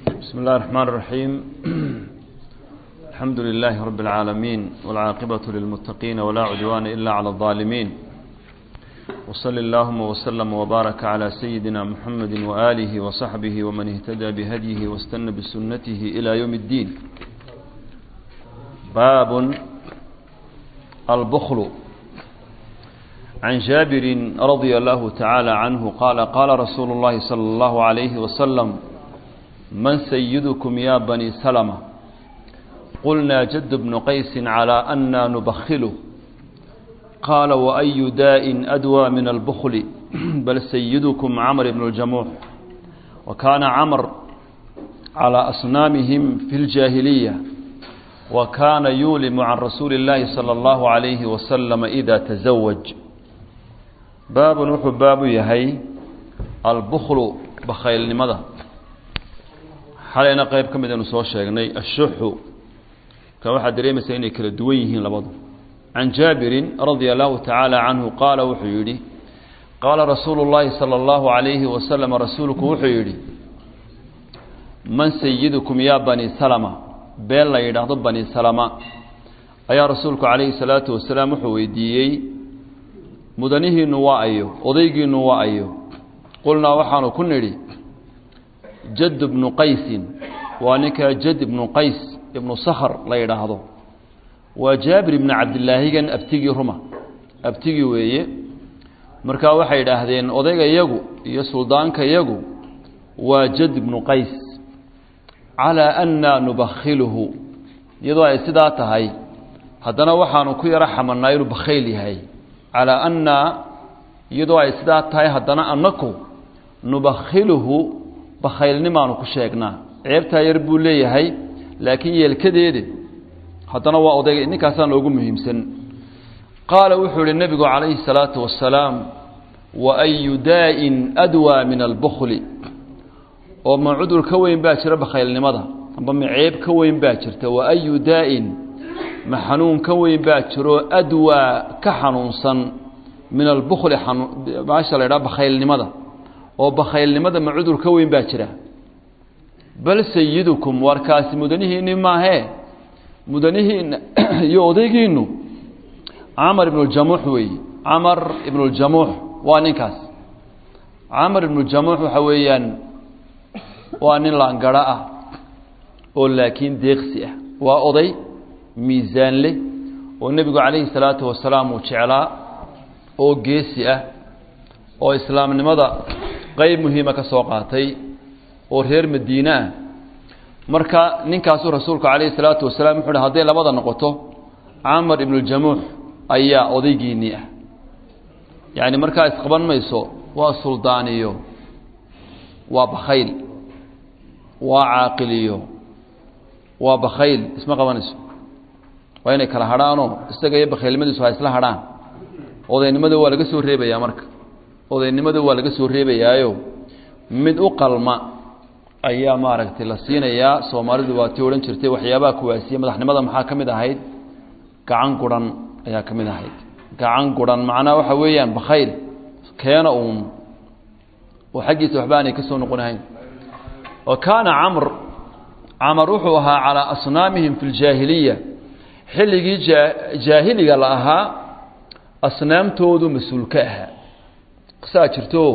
بسم الله الرحمن الرحيم الحمد لله رب العالمين والعاقبة للمتقين ولا عدوان إلا على الظالمين وصل اللهم وسلم وبارك على سيدنا محمد وآله وصحبه ومن اهتدى بهديه واستنى بسنته إلى يوم الدين باب البخل عن جابر رضي الله تعالى عنه قال قال رسول الله صلى الله عليه وسلم من سيدكم يا بني سلمة قلنا جد بن قيس على أنا نبخله قال وأي داء أدوى من البخل بل سيدكم عمر بن الجموح وكان عمر على أصنامهم في الجاهلية وكان يولم عن رسول الله صلى الله عليه وسلم إذا تزوج باب وxuu baabu yahay albuklu bakhaylnimada xalayna qayb ka mid aynu soo sheegnay ashuxu ka waxaad dareemaysaa inay kala duwan yihiin labadu can jaabirin radia allahu tacaala canhu qaala wuxuu yidhi qaala rasuulu llaahi sala allahu calayhi wasalam rasuulku wuxuu yidhi man sayidukum yaa bani salama been la yidhaahdo bani salama ayaa rasuulku calayhi salaatu wasalaam wuxuu weydiiyey mudanihiinu waa ayo odaygiinu waa ayo qulnaa waxaanu ku nidhi jad bnu qaysin waa ninkaa jad ibnu qays ibnu sakhr la yidhaahdo waa jaabir ibnu cabdilaahigan abtigii ruma abtigii weeye markaa waxay idhaahdeen odayga yagu iyo suldaanka yagu waa jad ibnu qays calaa anna nubakhiluhu iyadoo ay sidaa tahay haddana waxaanu ku yaro xamanaa inuu bakhayl yahay calaa anna iyadoo ay sidaa tahay haddana annaku nubakhiluhu bakhaylnimaanu ku sheegnaa ceebtaa yar buu leeyahay laakiin yeelkadeede haddana waa odayga ninkaasaa noogu muhiimsan qaala wuxuu ihi nebigu calayhi salaatu wasalaam wa ayu daa'in adwaa min albukli oo ma cudur ka weyn baa jira bakhaylnimada amba ma ceeb ka weyn baa jirta wa ayu daa'in ma xanuun ka weyn baa jiro adwaa ka xanuunsan min albukli maasha la ydhaha bakhaylnimada oo bakhaylnimada ma cudur ka weyn baa jira bal sayidukum warkaasi mudanihiinni maahee mudanihiinna iyo odaygiinu camar ibnuljamuux weeye camar ibnuljamuux waa ninkaas camar ibnuljamuux waxa weeyaan waa nin laangaro ah oo laakiin deeqsi ah waa oday miisaan leh oo nebigu calayhi salaatu wasalaam uu jeclaa oo geesi ah oo islaamnimada qeyb muhiima ka soo qaatay oo reer madiine ah marka ninkaasuu rasuulku calayhi salaatu wasalaam wuxu uhi hadday labada noqoto camar ibnuljamuux ayaa odaygiinnii ah yacni markaa isqaban mayso waa suldaaniyo waa bakhayl waa caaqiliyo waa bakhayl isma qabanayso waa inay kala hadhaanoo isaga iyo bakhaylnimadiisu ha isla hadhaan odaynimada waa laga soo reebayaa marka odaynimada waa laga soo reebayaayo mid u qalma ayaa maaragtay la siinayaa soomaalidu waa tii odhan jirtay waxyaabaha kuwaasiye madaxnimada maxaa ka mid ahayd gacan guran ayaa ka mid ahayd gacan guran macnaa waxa weeyaan bakhayl keena uun oo xaggiisa waxba aanay ka soo noqonahayn wa kaana camr camar wuxuu ahaa calaa asnaamihim fi ljaahiliya xilligii jaahiliga la ahaa asnaamtoodu mas-uul ka ahaa saa jirto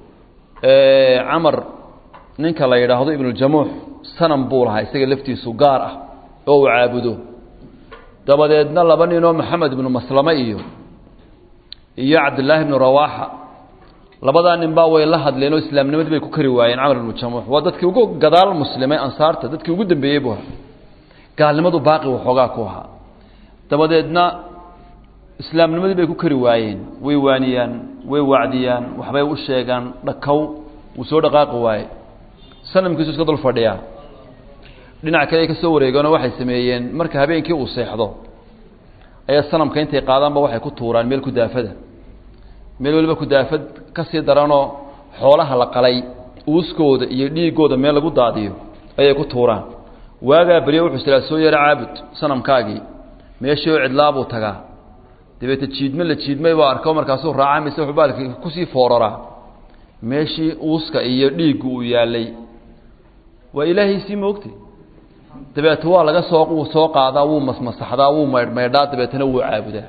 camar ninka la yidhaahdo ibnuljamuux sanam buu lahaa isaga laftiisu gaar ah oo uu caabudo dabadeedna laba ninoo maxamed ibnu maslame iyo iyo cabdillaahi ibnu rawaaxa labadaa nin baa way la hadleen oo islaamnimadii bay ku kari waayeen camar ibnu jamuux waa dadkii ugu gadaal muslimay ansaarta dadkii ugu dambeeyey buu ahaa gaalnimadu baaqi waxoogaa ku ahaa dabadeedna islaamnimadii bay ku kari waayeen way waaniyaan way wacdiyaan waxbay u sheegaan dhakow wuu soo dhaqaaqi waaye sanamkiisu iska dul fadhiyaa dhinac kale ay ka soo wareegeenoo waxay sameeyeen marka habeenkii uu seexdo ayaa sanamka intay qaadaanba waxay ku tuuraan meel kudaafada meel waliba kudaafad ka sii daranoo xoolaha la qalay uuskooda iyo dhiigooda meel lagu daadiyo ayay ku tuuraan waagaa beryo wuxuu silaa soo yaro caabud sanamkaagii meeshii oo cidlaabuu tagaa dabeete jiidme la jiidmay baa arko markaasuu raaca mise wuxuu baalki kusii fooraraa meeshii uuska iyo dhiiggu uu yaalay waa ilaahaysii moogtay dabeete waa laga soo wuu soo qaadaa wuu masmasaxdaa wuu maydhmaydhaa dabeetana wuu caabudaa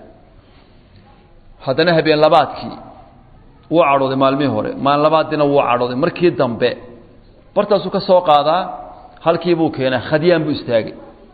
haddana habeen labaadkii wuu cadhooday maalmihii hore maalin labaaddiina wuu cadhooday markii dambe bartaasuu ka soo qaadaa halkii buu keenaa khadyaan buu istaagay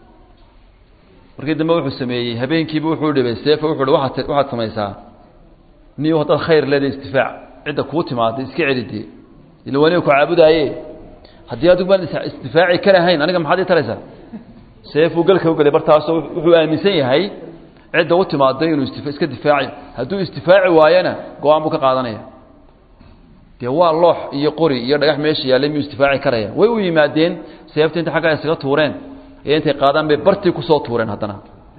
markii dambe wuxuu sameeyey habeenkiiba wuxuu dhibay seefa wuxuu hi waaad waxaad samaysaa niyo haddaad khayr leedahay istifaac cidda kuu timaada iska celidee ila waniga ku caabudaaye haddii adigu baan isdifaaci karahayn aniga maxaad ii taraysaa seefuu galka ugelay bartaasoo wuxuu aaminsan yahay cidda u timaaday inuu iska difaaci hadduu isdifaaci waayana go-aan buu ka qaadanaya dee waa loox iyo qori iyo dhagax meesha yaallay miyuu isdifaaci karaya way u yimaadeen seefta inta xaggaa isaga tuureen iyo intay qaadaan bay bartii kusoo tuureen haddana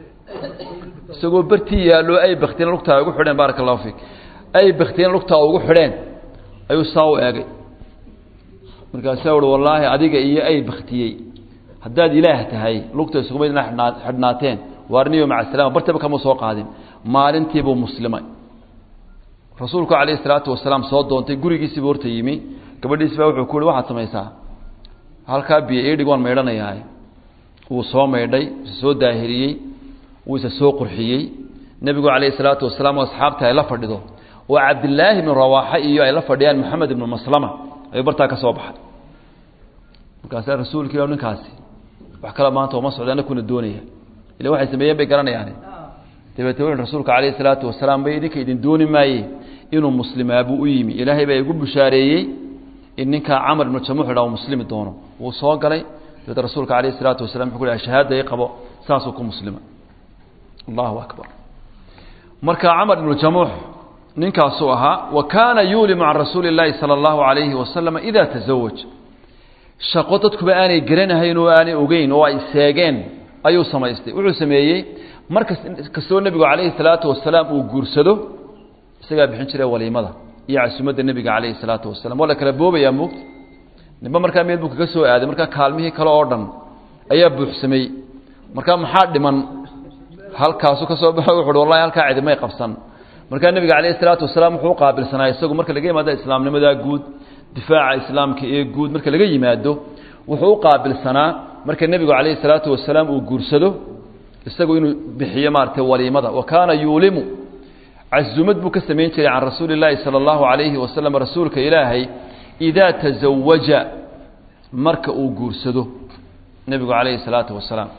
isagoo bartii yaallo ay baktiin lugtaa ugu xidheen baaraka allahu fiik ay baktiin lugtaa ugu xidheen ayuu saa u eegay markaasaa uhi wallaahi adiga iyo ay baktiyey haddaad ilaah tahay lugta isugumaydna xidhnaateen waarniyo maca salama bartaba kama soo qaadin maalintiibuu muslimay rasuulku calayhi salaatu wasalaam soo doontay gurigiisiibu horta yimi gabadhiisi baa wuxuu ku uhi waxaad samaysaa halkaa biyo idhig waan maydhanayaa wuu soo maydhay isa soo daahiriyey wuu isa soo qurxiyey nebigu calayhi salaatu wasalaam oo asxaabta ay la fadhido oo cabdilaahi ibnu rawaaxa iyo ay la fadhiyaan maxamed ibnu maslama ayuu bartaa ka soo baxay markaasaa rasuulkii ninkaasi wax kale maanta uma socda anakuna doonaya ila waxay sameeyeen bay garanayaan dabeete wuxu rasuulka calayhi salaatu wasalaam bay idinka idin dooni maaye inuu muslimaabuu u yimi ilaahay baa igu bushaareeyey in ninkaa camar ibnu jamuux idhaa uu muslimi doono wuu soo galay dabeete rasuulka calayhi salaatu wasalam wuxuu ku dhahay shahaada i qabo saasuu ku muslima allahu akbar marka camar ibnu jamuux ninkaasuu ahaa wa kaana yuulimu can rasuuli اllaahi salى اllahu alayhi wasalam ida tasawaj shaqo dadkuba aanay garanahayn oo aanay ogeyn oo ay seegeen ayuu samaystay wuxuu sameeyey markas kastoo nebigu calayhi salaatu wasalaam uu guursado isagaa bixin jiray waliimada iyo casumadda nebiga calayhi salaatu wasalam waa la kala boobayaa moogta nimba markaa meel buu kaga soo aaday markaa kaalmihii kale oo dhan ayaa buuxsamay markaa maxaa dhiman halkaasu ka soo baxo wuxu uhi wallahi halkaa cidimay qabsan markaa nebiga calayhi salaatu wasalaam wuxuu u qaabilsanaa isagu marka laga yimaado islaamnimadaa guud difaaca islaamka ee guud marka laga yimaado wuxuu u qaabilsanaa marka nebigu calayhi salaatu wasalaam uu guursado isagu inuu bixiyo maaragtay waliimada wa kaana yuulimu casumad buu ka samayn jiray can rasuuli illaahi sala allahu calayhi wasalam rasuulka ilaahay idaa tasawaja marka uu guursado nebigu calayhi salaatu wasalaam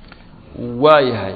waa yahay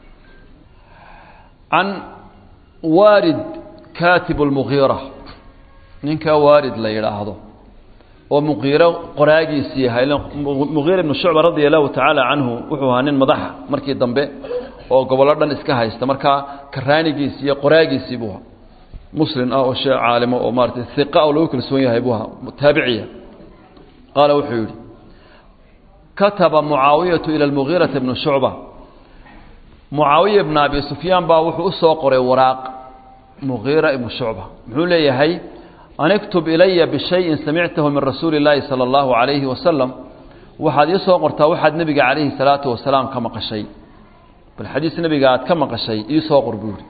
can waarid kaatib lmugiira ninkaa waarid la yidhaahdo oo muqiiro qoraagiisii yahay muqiira ibnu shucba radia allahu tacaala canhu wuxuu ahaa nin madaxa markii dambe oo gobollo dhan iska haysta markaa karaanigiisii iyo qoraagiisii buu ahaa muslim ah oo shee caalimo oo maaratay iqa oo lagu kalsoon yahay buu ahaa taabiciya qaala wuxuu yidhi kataba mucaawiyatu ila lmugiirata ibnu shucba mucaawiya ibna abi sufyaan baa wuxuu u soo qoray waraaq mugiira ibnu shucba muxuu leeyahay an iktub ilaya bishayin samictahu min rasuuli اllaahi salى اllahu alayhi wasalam waxaad ii soo qortaa waxaad nebiga calayhi salaatu wasalaam ka maqashay bal xadiis nebiga aad ka maqashay ii soo qor buu yihi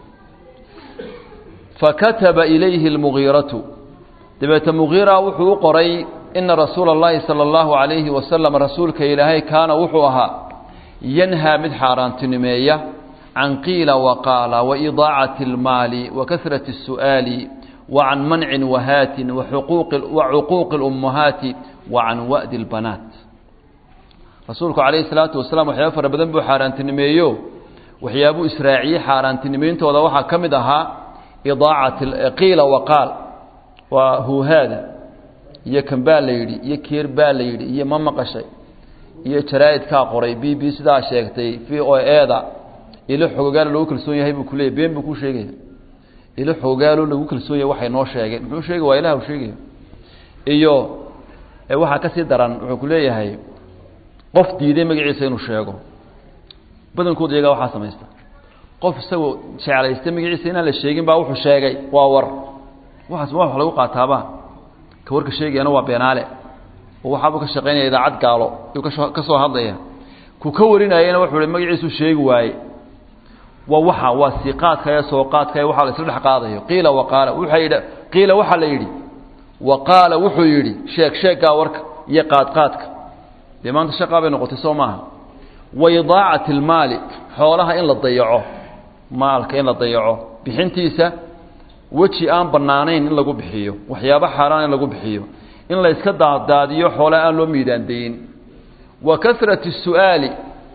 fakataba ilayhi اlmugiiratu dabeete mugiira wuxuu u qoray ina rasuula اllahi salى اllahu alayhi wasalam rasuulka ilaahay kaana wuxuu ahaa yanhaa mid xaaraantinimeeya can qiila waqaala waidaacati اlmaali wakasrati الsu'aali وعن منع وهات وحقوق وعقوق الأمهات وعن وأد البنات رسولك عليه الصلاة والسلام وحياه فربدن بو حارانتنميو وحيابو إسراعي حارانتنمين تودا وحا كمدها إضاعة قيل وقال وهو هذا iyo kan baa la yidhi iyo keer baa la yidhi iyo ma maqashay iyo jaraa'idkaa qoray b b sidaa sheegtay v o eda ilo xogogaal lagu kalsoon yahay buu kuleeyay been buu ku sheegaya ilo xoogaalo lagu kalsoon yahay waxay noo sheegeen muxuu sheegi waa ilaah u sheegaya iyo waxaa ka sii daran wuxuu ku leeyahay qof diiday magaciisa inuu sheego badankooda iyagaa waxaa samaysta qof isagoo jeclaystay magaciisa inaan la sheegin baa wuxuu sheegay waa war waxaas ma wax lagu qaataaba ka warka sheegayana waa beenaale oo waxaabuu ka shaqaynaya idaacad gaalo yuu kasoo ka soo hadlaya ku ka warinayana wuxuu hi magaciisuu sheegi waaye waa waxa waa siiqaadka ee sooqaadka ee waxa la isla dhex qaadayo qiila waqaala wuxuu yidhi qiila waxaa la yidhi wa qaala wuxuu yidhi sheeg sheeggaa warka iyo qaadqaadka dee maanta shaqaa bay noqotay soo maaha wa idaacati almaali xoolaha in la dayaco maalka in la dayaco bixintiisa weji aan bannaanayn in lagu bixiyo waxyaabo xaaraan in lagu bixiyo in la iska daadaadiyo xoolaha aan loo miidaandayin wa kasrati su'aali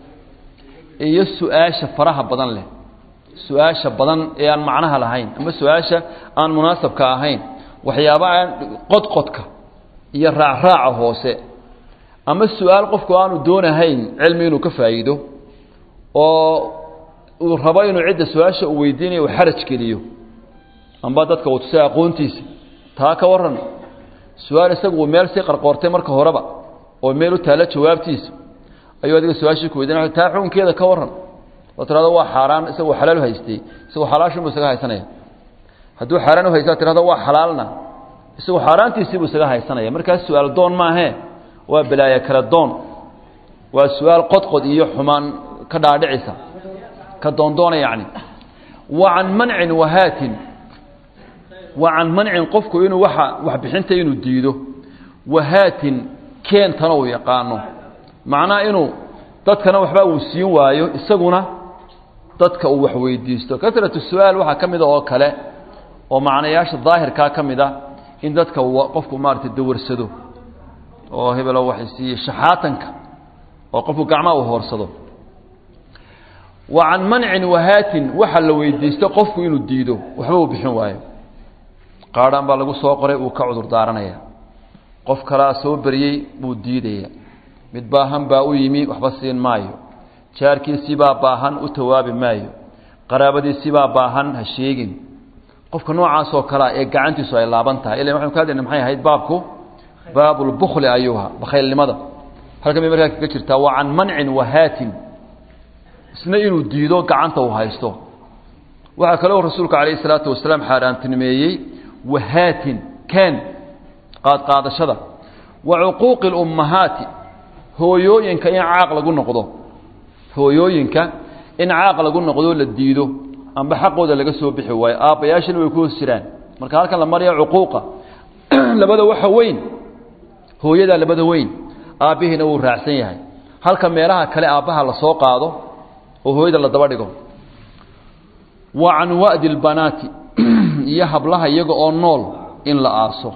iyo su-aasha faraha badan leh su-aasha badan ee aan macnaha lahayn ama su-aasha aan munaasabka ahayn waxyaaba aan qodqodka iyo raacraaca hoose ama su-aal qofku aanu doonahayn cilmi inuu ka faa'iido oo uu rabo inuu cidda su-aasha uu weydiinayo uu xaraj geliyo amba dadka uu tusay aqoontiisa taa ka warran su-aal isagu uu meel sii qarqoortay marka horeba oo meel u taalla jawaabtiisa ayuu adiga su-aashii ku weydiinaya taa xukunkeeda ka warran oo tirahdo waa xaaraan isagoo xalaal u haystay isagoo xalaashinbuu isaga haysanaya hadduu xaaraan u haysta tirahdo waa xalaalna isagoo xaaraantiisii buu isaga haysanaya markaas su-aal doon maahee waa balaayo kala doon waa su-aal qodqod iyo xumaan ka dhaadhicisa ka doondoona yacni wa can mancin wahaatin wa can mancin qofku inuu waa waxbixinta inuu diido wahaatin keentana uu yaqaano macnaha inuu dadkana waxba uu siin waayo isaguna dadka uu wax weydiisto kasratu su-aal waxaa ka mida oo kale oo macnayaasha daahirkaa ka mid a in dadka qofku maarata dawarsado oo hebelo waxay siiye shaxaatanka oo qofku gacmaha uu hoorsado wa can mancin wahaatin waxa la weydiisto qofku inuu diido waxba uu bixin waayo qaadhaan baa lagu soo qoray uu ka cudur daaranaya qof kalaa soo beriyey buu diidaya mid baahan baa u yimi waxba siin maayo jaarkiisibaa baahan u tawaabi maayo qaraabadiisibaa baahan ha sheegin qofka noocaasoo kalea ee gacantiisu ay laaban tahay ila waxanu ka hadlayna maxay ahayd baabku baabulbukli ayuuha bakhaylnimada halkan bay markaa kaga jirtaa waa can mancin wahaatin isna inuu diido gacanta uu haysto waxaa kaloo rasuulku calayhi salaatu wasalaam xaaraantinimeeyey wahaatin ken qaadqaadashada wa cuquuqi lummahaati hooyooyinka in caaq lagu noqdo hooyooyinka in caaq lagu noqdo la diido amba xaqooda laga soo bixi waayo aabbayaashina way ku hoos jiraan marka halkan la maraya cuquuqa labada waxa weyn hooyadaa labada weyn aabbihiina wuu raacsan yahay halka meelaha kale aabbaha la soo qaado oo hooyada la daba dhigo wa can wa'di lbanaati iyo hablaha iyaga oo nool in la aaso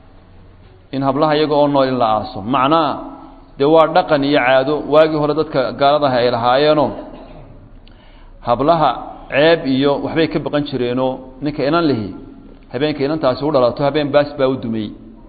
in hablaha iyaga oo nool in la aaso macnaha dee waa dhaqan iyo caado waagii hore dadka gaaladaha ay lahaayeenoo hablaha ceeb iyo waxbay ka baqan jireenoo ninka inan lihi habeenka inantaasi u dhalato habeen baas baa u dumey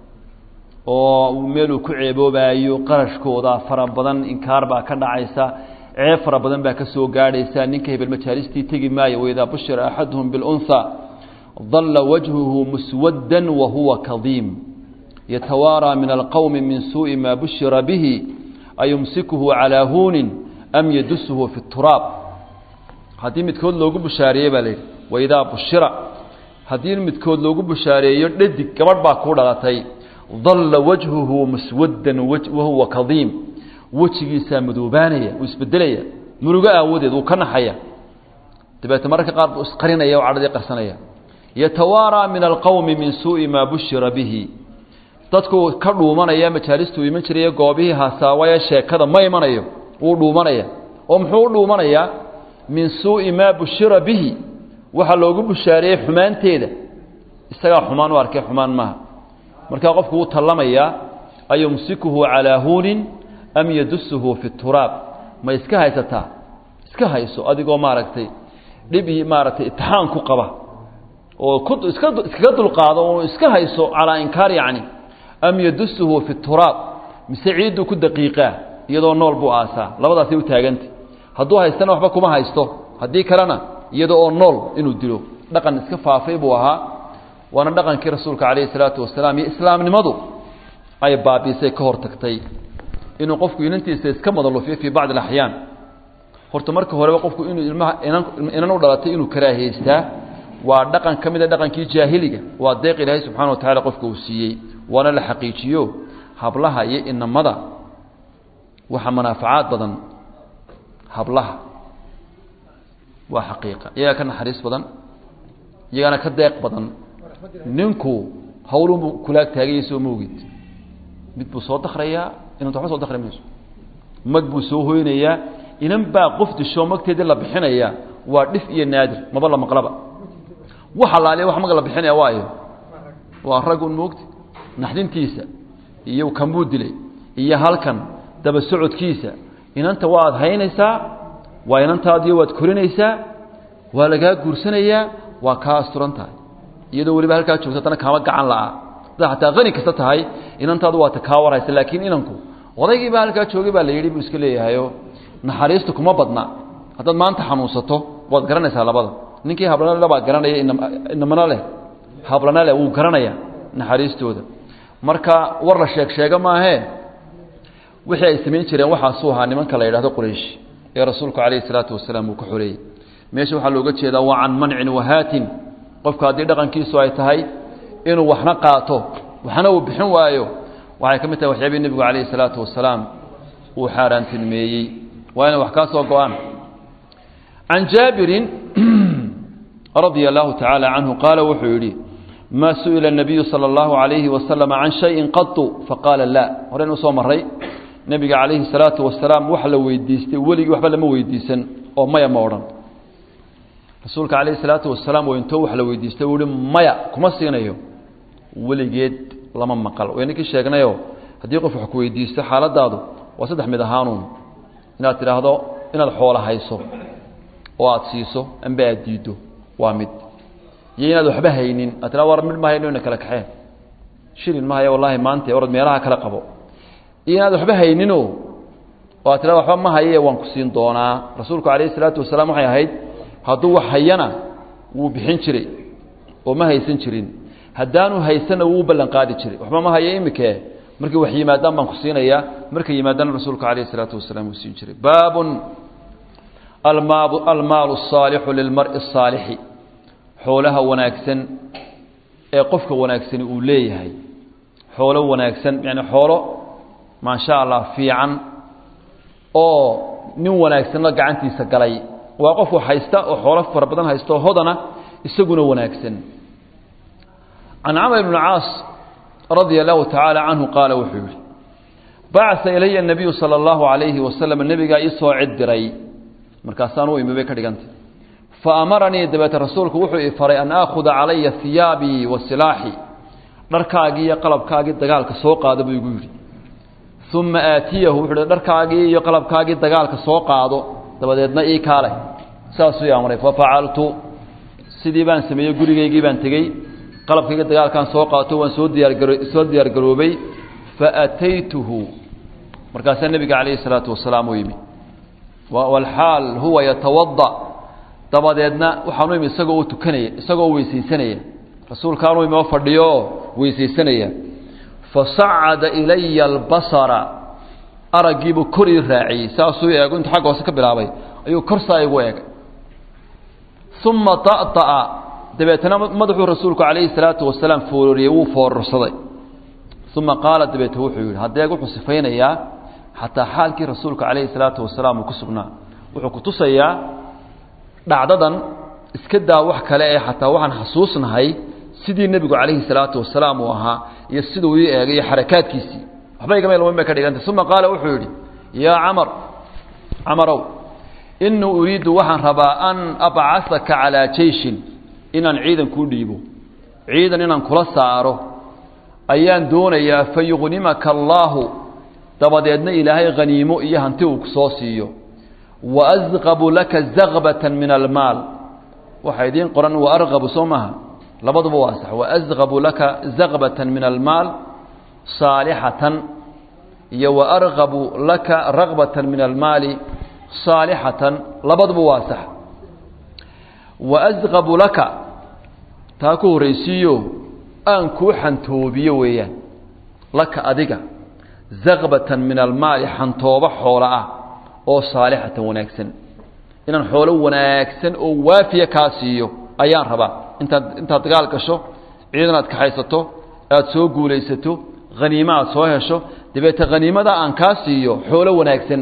oo meeluu ku ceeboobaayo qarashkooda fara badan inkaar baa ka dhacaysa ceeb fara badan baa ka soo gaadhaysa ninka hebel majaalistii tegi maayo waidaa bushira axaduhum bilunha dalla wajhuhu muswaddan wa huwa kadiim yatawaaraa min alqowmi min suuءi maa bushira bihi ayumsikuhu calaa huunin am yadusuhu fi turaab haddii midkood loogu bushaareeye baa layidhi waidaa bushira haddii midkood loogu bushaareeyo dhadig gabadh baa ku dhalatay dalla wajhuhu muswaddan wahuwa kadiim wejigiisaa madoobaanaya uu isbedelaya murugo aawadeed uu ka naxaya dabeete mararka qaar buu isqarinaya oo cadhadii qarsanaya yatawaaraa min alqowmi min suuءi maa bushira bihi dadku ka dhuumanaya majaalistuu iman jiraya goobihii hasaawaya sheekada ma imanayo wuu dhuumanaya oo muxuu u dhuumanayaa min suuءi maa bushira bihi waxaa loogu bushaareeyey xumaanteeda isagaa xumaan u arkay xumaan maaha markaa qofku wuu tallamayaa ayumsikuhu calaa huunin am yadusuhu fi turaab ma iska haysataa iska hayso adigoo maaragtay dhib iyo maaragtay itixaan ku qaba oo ku iska iskaga dulqaado oo iska hayso calaa inkaar yacni am yadusuhu fi turaab mise ciidduu ku daqiiqaa iyadoo nool buu aasaa labadaasay u taagantay hadduu haystana waxba kuma haysto haddii kalena iyada oo nool inuu dilo dhaqan iska faafay buu ahaa waana dhaqankii rasuulka calayhi salaatu wasalaam iyo islaamnimadu ay baabiisay ka hor tagtay inuu qofku inantiisa iska madalufiyo fii bacdi alaxyaan horta marka horeba qofku inuu ilmaha inan inan u dhalatay inuu karaahaystaa waa dhaqan ka mida dhaqankii jaahiliga waa deeq ilaahay subxana wa tacala qofka uu siiyey waana la xaqiijiyo hablaha iyo inamada waxaa manaafacaad badan hablaha waa xaqiiqa iyagaa ka naxariis badan iyagaana ka deeq badan ninku hawlunbuu kulaag taagayay soo moogid mid buu soo dakrayaa inanta waxba soo dakri mayso mag buu soo hoynayaa inan baa qof disho magteedii la bixinaya waa dhif iyo naadir maba la maqlaba wax allaaliya wax mag la bixinaya waayo waa rag un moogti naxdintiisa iyo kanbuu dilay iyo halkan daba socodkiisa inanta waad haynaysaa waa inantaadiyo waad korinaysaa waa lagaa guursanayaa waa kaa asturan tahay iyadoo weliba halkaa joogto haddana kaama gacan la'a haddaad xataa qani kasta tahay inantaadu waata kaa warhaysa laakiin inanku odaygii baa halkaa joogay baa la yidhi buu iska leeyahayo naxariista kuma badna haddaad maanta xanuunsato waad garanaysaa labada ninkii hablana le baa garanaya inamana leh hablana leh wuu garanaya naxariistooda marka war la sheeg sheega maahee wixii ay samayn jireen waxaasuu ahaa nimanka la yidhahdo quraysh ee rasuulku calayhi salaatu wasalaam uu ka xoreeyey meesha waxaa looga jeedaa waa can mancin wahaatin qofka haddii dhaqankiisu ay tahay inuu waxna qaato waxna uu bixin waayo waxay ka mid tahay waxyaabihii nebigu calayhi salaatu wasalaam uu xaaraantilmeeyey waa inay wax kaa soo go-aan can jaabirin radia allahu tacaala canhu qaala wuxuu yidhi maa su'ila الnabiyu salى اllahu عalayhi wasalam can shayin qatu faqaala la horeyn usoo maray nebiga calayhi salaatu wasalaam wax la weydiistay weligii waxba lama weydiisan oo maya ma odhan rasuulka calayhi salaatu wasalaam oo intoo wax la weydiistay uu ihi maya kuma siinayo weligeed lama maqal wayninkii sheegnayoo haddii qof wax ku weydiisto xaaladaadu waa saddex mid ahaanuun inaad tidhaahdo inaad xoola hayso oo aada siiso amba aad diiddo waa mid iyo inaad waxba haynin aad tiraa war mid ma hayno ina kala kaxeen shilin ma haya wallaahi maanta orad meelaha kala qabo iyo inaad waxba hayninoo oo aad tiraa waxba ma haye waan ku siin doonaa rasuulku calayhi salaatu wasalaam waxay ahayd hadduu wax hayana wuu bixin jiray oo ma haysan jirin haddaanu haysana wuu u ballan qaadi jiray waxba ma haye imikee markii wax yimaadaan baan ku siinayaa markay yimaadana rasuulku calayhi salaatu wasalaam wuu siin jiray baabun almaabu almaalu الsaalixu lilmari الsaalixi xoolaha wanaagsan ee qofka wanaagsani uu leeyahay xoolo wanaagsan yani xoolo maasha allah fiican oo nin wanaagsanna gacantiisa galay waa qof wax haysta oo xoolo fara badan haysta oo hodana isaguna wanaagsan can camr bn caas radia allahu tacaala canhu qaala wuxuu yihi bacaa ilaya الnabiyu salى اllahu alayhi wasalam nebigaa ii soo cid diray markaasaan u imi bay ka dhigantay faamaranii dabeete rasuulku wuxuu i faray an aakhuda calaya hiyaabii wa silaaxii dharkaagii iyo qalabkaagii dagaalka soo qaado buu igu yidhi uma aatiyahu wuxuu hi dharkaagii iyo qalabkaagii dagaalka soo qaado dabadeedna ii kaale saasuu i amray fafacaltu sidii baan sameeyey gurigaygii baan tegey qalabkaygii dagaalkaan soo qaato waan soo diyaargaro soo diyaargaroobay faataytuhu markaasaa nebiga calayhi salaatu wasalaam u yimi walxaal huwa yatawada dabadeedna waxaanu imi isagoo u tukanaya isagoo weysaysanaya rasuulkaanu imi oo fadhiyo oo weysaysanaya fasacada ilaya albasara araggiibuu kor ii raaciyey saasuu eego intuu xagga hoose ka bilaabay ayuu kor saa igu eegay uma ta'طa'a dabeetana madaxuu rasuulku calayhi salaatu wasalaam foororiyey wuu foororsaday uma qaala dabeete wuxuu yihi haddeeg wuxuu sifaynayaa xataa xaalkii rasuulka calayhi salaatu wasalaam uu ku sugnaa wuxuu ku tusayaa dhacdadan iska daa wax kale ee xataa waxaan xasuusnahay sidii nebigu calayhi salaatu wasalaam uu ahaa iyo siduu ii eegay iyo xarakaadkiisii waxba igama ilmayn bay ka dhigantay uma qaala wuxuu yidhi yaa camar camarow inii uriidu waxaan rabaa an abcasaka calaa jeyshin inaan ciidan kuu dhiibo ciidan inaan kula saaro ayaan doonayaa fa yuqnimaka allaahu dabadeedna ilaahay haniimo iyo hanti uu ku soo siiyo wa asqabu laka zagbatan min almaal waxaa idiin qoran wa arqabu soo maaha labaduba waa sax wa asqabu laka zagbatan min almaal saalixatan iyo wa arqabu laka ragbatan min almaali saalixatan labaduba waa sax wa asqabu laka taa ku horraysiiyo aan kuu xantoobiyo weeyaan laka adiga zagbatan min almaali xantoobo xoolo ah oo saalixatan wanaagsan inaan xoolo wanaagsan oo waafiya kaa siiyo ayaan rabaa intaad intaad dagaal gasho ciidan aad kaxaysato aada soo guulaysato haniimo aad soo hesho dabeete haniimada aan kaa siiyo xoolo wanaagsan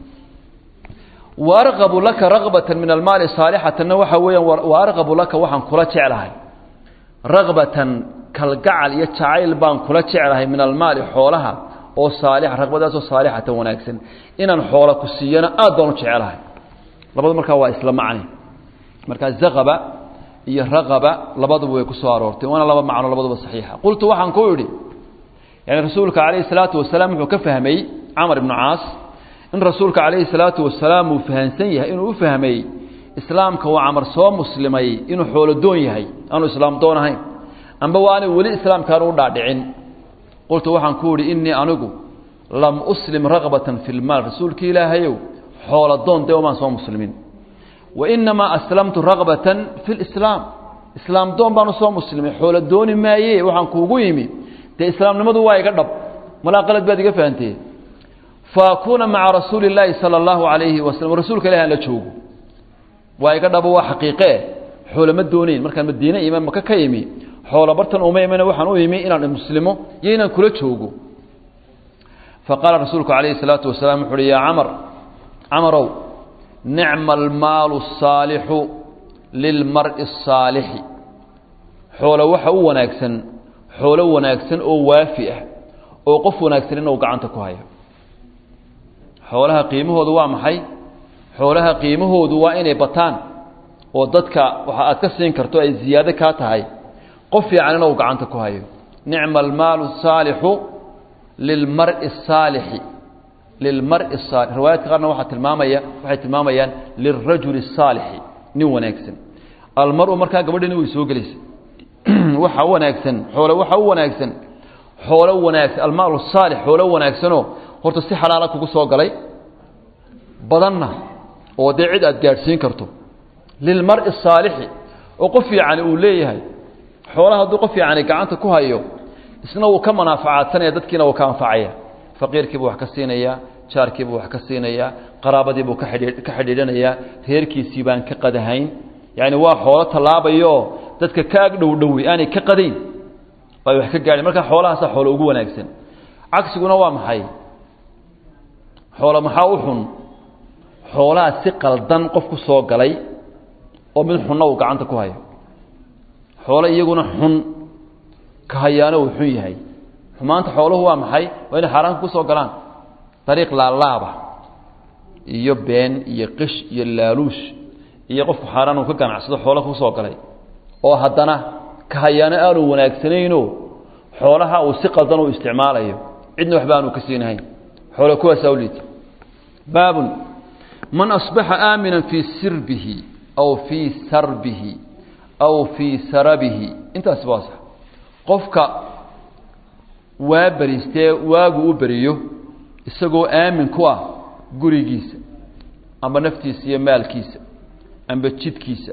wa arqabu laka ragbatan min almaali saalixatanna waxa weeyaan wa arqabu laka waxaan kula jeclahay ragbatan kalgacal iyo jacayl baan kula jeclahay min almaali xoolaha oo saalixa raqbadaasoo saalixatan wanaagsan inaan xoola ku siiyana aad baan u jecelahay labadu markaa waa isla macni markaa zaqaba iyo raqaba labaduba way ku soo aroortay waana laba macno labaduba saxiixa qultu waxaan ku idhi yani rasuulka calayhi salaatu wasalaam wuxuu ka fahmay camar ibnu caas in rasuulka calayhi salaatu wasalaam uu fahansan yahay inuu u fahmay islaamka waa camar soo muslimay inuu xoolo doon yahay aanu islaam doon ahayn amba waanay weli islaamkaanu u dhaadhicin qultu waxaan ku idhi innii anigu lam uslim raqbatan fi lmaal rasuulkii ilaahayow xoola doon dee umaan soo muslimin wa inamaa aslamtu raqbatan fi lislaam islaam doon baanu soo muslimay xoolo dooni maaye waxaan kuugu yimi dee islaamnimadu waa iga dhab malaa qalad baad iga fahantee faakuuna maca rasuuli illaahi sala allahu calayhi wasalam rasuulka ilahi aan la joogo waa iga dhabo waa xaqiiqee xoolo ma doonayn markaan madiine ima maka ka imi xoolo bartan uma imana waxaan u imi inaan muslimo iyo inaan kula joogo faqaala rasuulku calayhi salaatu wasalaam wuxu uhi yaa camar camarow nicma almaalu asaalixu lilmar'i asaalixi xoolo waxa u wanaagsan xoolo wanaagsan oo waafi ah oo qof wanaagsan inuu gacanta ku hayo xoolaha qiimahoodu waa maxay xoolaha qiimahoodu waa inay bataan oo dadka waxa aad ka siin karto ay ziyaado kaa tahay qof fiican inuu gacanta ku hayo nicma almaalu saalixu lilmari saalixi lilmari saali riwaayaadka qaarna waxaa tilmaamaya waxay tilmaamayaan lilrajuli الsaalixi nin wanaagsan almaru markaa gabadhini way soo gelaysa waxa u wanaagsan xoolo waxa u wanaagsan xoolo wanaagsan almaalu saalix xoolo wanaagsanoo horta si xalaala kugu soo galay badanna oo dee cid aad gaadhsiin karto lilmari الsaalixi oo qof fiicani uu leeyahay xoolaha hadduu qof fiicani gacanta ku hayo isna wuu ka manaafacaadsanaya dadkiina wuu ka anfacaya faqiirkiibuu wax ka siinayaa jaarkiibuu wax ka siinayaa qaraabadiibuu ka xidhii ka xidhiidhanayaa reerkiisii baan ka qadahayn yacni waa xoolo tallaabayooo dadka ka ag dhow dhowey aanay ka qadayn ay wax ka gaadhin markaa xoolahaasaa xoolo ugu wanaagsan cagsiguna waa maxay xoolo maxaa u xun xoolaha si qaldan qof ku soo galay oo mid xunna uu gacanta ku hayo xoolo iyaguna xun ka hayaano uu xun yahay xumaanta xooluhu waa maxay waa inay xaaraanka ku soo galaan dariiq laalaaba iyo been iyo qish iyo laaluush iyo qofku xaaraan uu ka ganacsado xoolo ku soo galay oo haddana ka hayaano aanu wanaagsanayno xoolaha uu si qaldan u isticmaalayo cidna waxba aanu ka siinahayn xoolo kuwaasaa u liita baabun man asbaxa aamina fii sirbihi aw fii sarbihi aw fii sarabihi intaasi waa sax qofka waa beriistee waagu u beriyo isagoo aamin ku ah gurigiisa amba naftiisa iyo maalkiisa amba jidkiisa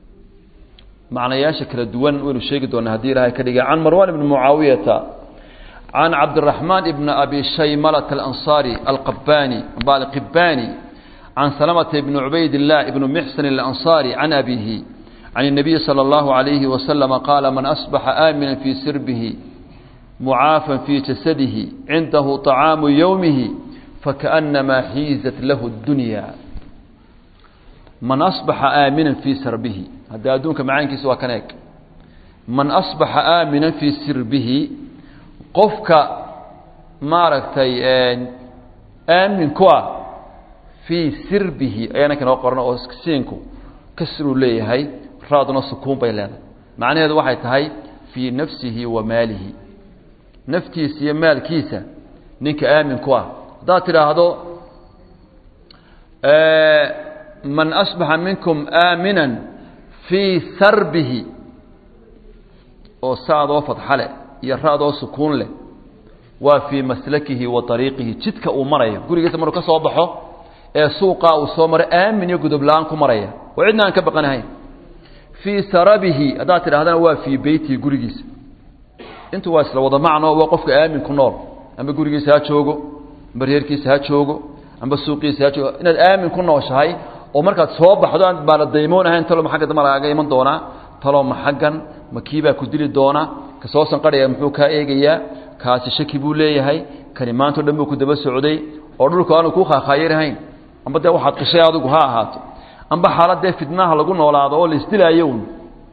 macnayaasha kala duwan waynu sheegi doonaa haddii ilaahay ka dhigay can marwan ibni mucaawiyata can cabdiraxmaan ibni abi shaymalata alansaari alqabani amba alqibani can salamata ibni cubayd illah ibni mixsan alansaari can abihi can الnabiyi salى اllahu عalayhi waslama qaala man asbaxa aamina fii sirbihi mucaafan fii jasadihi cindahu طacaamu yowmihi fakaأnamaa xiizat lahu اdunya man asbaxa aaminan fii sirbihi hadda adduunka macaankiisa waa kan eeg man asbaxa aaminan fii sirbihi qofka maaragtay aamin ku ah fii sirbihi ayaana kanoo qoran oo siinku kasruu leeyahay raaduna sukuun bay leedahay macnaheedu waxay tahay fii nafsihi wa maalihi naftiisa iyo maalkiisa ninka aamin ku ah haddaad tidhaahdo man asbaxa minkum aaminan fii sarbihi oo saadoo fadxa leh iyo raadoo sukuun leh waa fii maslakihi wa ariiqihi jidka uu marayo gurigiisa maruu ka soo baxo ee suuqaa uu soo maro aamin iyo gudubla-aan ku maraya oo cidna aan ka baqanahayn fii sarabihi haddaad tidhahdana waa fii beytihi gurigiisa intu waa isla wada macno waa qofka aamin ku nool amba gurigiisa ha joogo amba reerkiisa ha joogo amba suuqiisa ha joogo inaad aamin ku nooshahay oo markaad soo baxdo aan baala daymoon ahayn talo ma xagga damba lagaaga iman doonaa talo ma xaggan ma kiibaa ku dili doona ka soo sanqadhaya muxuu kaa eegayaa kaasi shaki buu leeyahay kani maantao dhan buu ku daba socday oo dhulku aanu kuu khaakhayarhayn amba dee waxaad qishay adigu ha ahaato amba xaaladee fidnaha lagu noolaado oo laisdilaayo un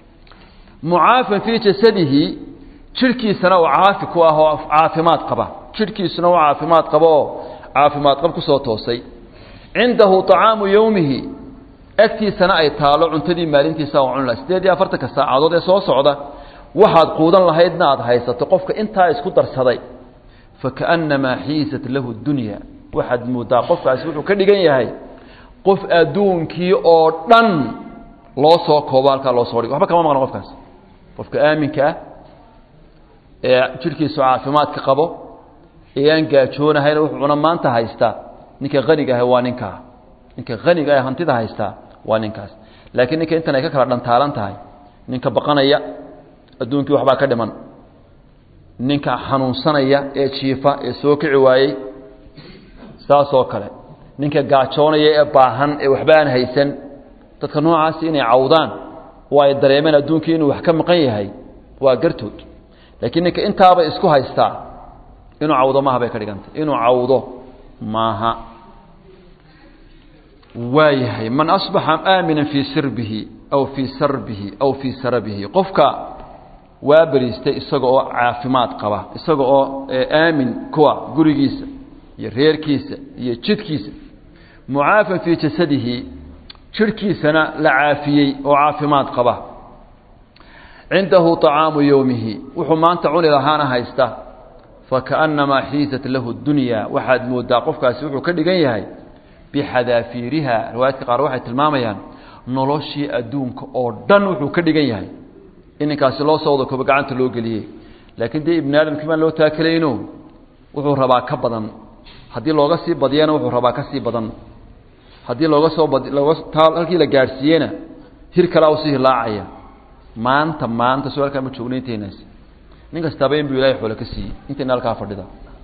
mucaafan fii jasadihi jidhkiisana uu caafi ku ah oo caafimaad qaba jidhkiisuna u caafimaad qabo oo caafimaad qab ku soo toosay cindahu طacaamu yowmihi agtiisana ay taalo cuntadii maalintiisa oo cunla siddeed iyo afartanka saacadood ee soo socda waxaad quudan lahaydna aad haysato qofka intaa isku darsaday fakaأnnamaa xiisat lahu dunya waxaad moodaa qofkaasi wuxuu ka dhigan yahay qof adduunkii oo dhan loo soo koobo halkaa loo soo dhigo waxba kama maqno qofkaas qofka aaminka ah ee jidhkiisu caafimaadka qabo ee aan gaajoonahayna wuxuu cuna maanta haystaa ninka haniga ah waa ninkaa ninka haniga ah hantida haystaa waa ninkaas laakiin ninka intan ay ka kala dhantaalan tahay ninka baqanaya adduunkii waxbaa ka dhiman ninka xanuunsanaya ee jiifa ee soo kici waayey saasoo kale ninka gaajoonaya ee baahan ee waxba aan haysan dadka noocaasi inay cawdaan oo ay dareemeen adduunkii inuu wax ka maqan yahay waa gartood laakiin ninka intaaba isku haystaa inuu cawdo maaha bay ka dhigantay inuu cawdo maaha waa yahay man asbaxa aamina fii sirbihi aw fii sarbihi aw fii sarabihi qofka waa beriistay isaga oo caafimaad qaba isaga oo aamin kuwa gurigiisa iyo reerkiisa iyo jidhkiisa mucaafan fii jasadihi jidhkiisana la caafiyey oo caafimaad qaba cindahu طacaamu yowmihi wuxuu maanta cuni lahaana haysta fakaأnnamaa xiisat lahu dunya waxaad moodaa qofkaasi wuxuu ka dhigan yahay bixadaafiiriha riwaayadka qaar waxay tilmaamayaan noloshii adduunka oo dhan wuxuu ka dhigan yahay in ninkaasi loo soo wada koobo gacanta loo geliyey laakiin dee ibni aadamkii baan loo taakelayno wuxuu rabaa ka badan haddii looga sii badiyana wuxuu rabaa ka sii badan haddii looga soo bad looga taa halkii la gaadhsiiyena hir kalaa usii hilaacaya maanta maanta soo halkaa ma joogno intaynaasi nin kastaaba in buu ilahay xoole ka siiyey intayna halkaa fadhida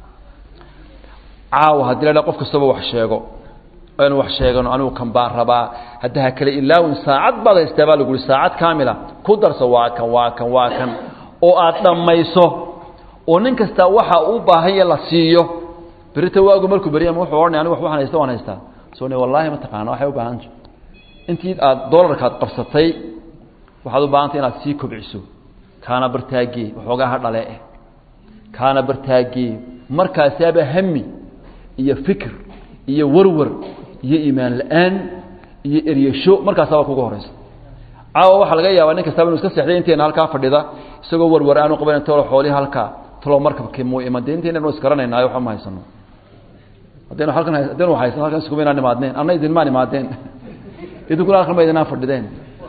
caawa haddii la dha qof kastaba wax sheego aynu wax sheegano anigu kan baan rabaa hadda ha kale ilaawin saacad baad haystaa baa lagu uhi saacad kaamila ku darso waa kan waa kan waa kan oo aad dhammayso oo nin kastaa waxa uu baahanya la siiyo berita waagu markuu beri ama wuxuu odhanay anigu wax waxaan haysta waan haystaa soo ne wallaahi ma taqaana waxay u baahanta intii aad doolarkaad qabsatay waxaad u baahantay inaad sii kobciso kaana bartaagee waxoogaa ha dhale eh kaana bartaagee markaasaaba hami iyo fikir iyo warwar iyo iimaan la-aan iyo eryasho markaasaaba kuga horaysa caawa waxaa laga yaabaa nin kastaba inu iska seexday inteena halkaa fadhida isagoo warwar aanu qaban talo xoolihii halkaa talo markabkii muu iman dee inteena isgaranaynaayo waxba ma haysano haddaynu halkan haddaynu haysan halkan iskuma inaan imaadneen anna idinmaan imaadeen idinkuna halkan ma idinaan fadhideen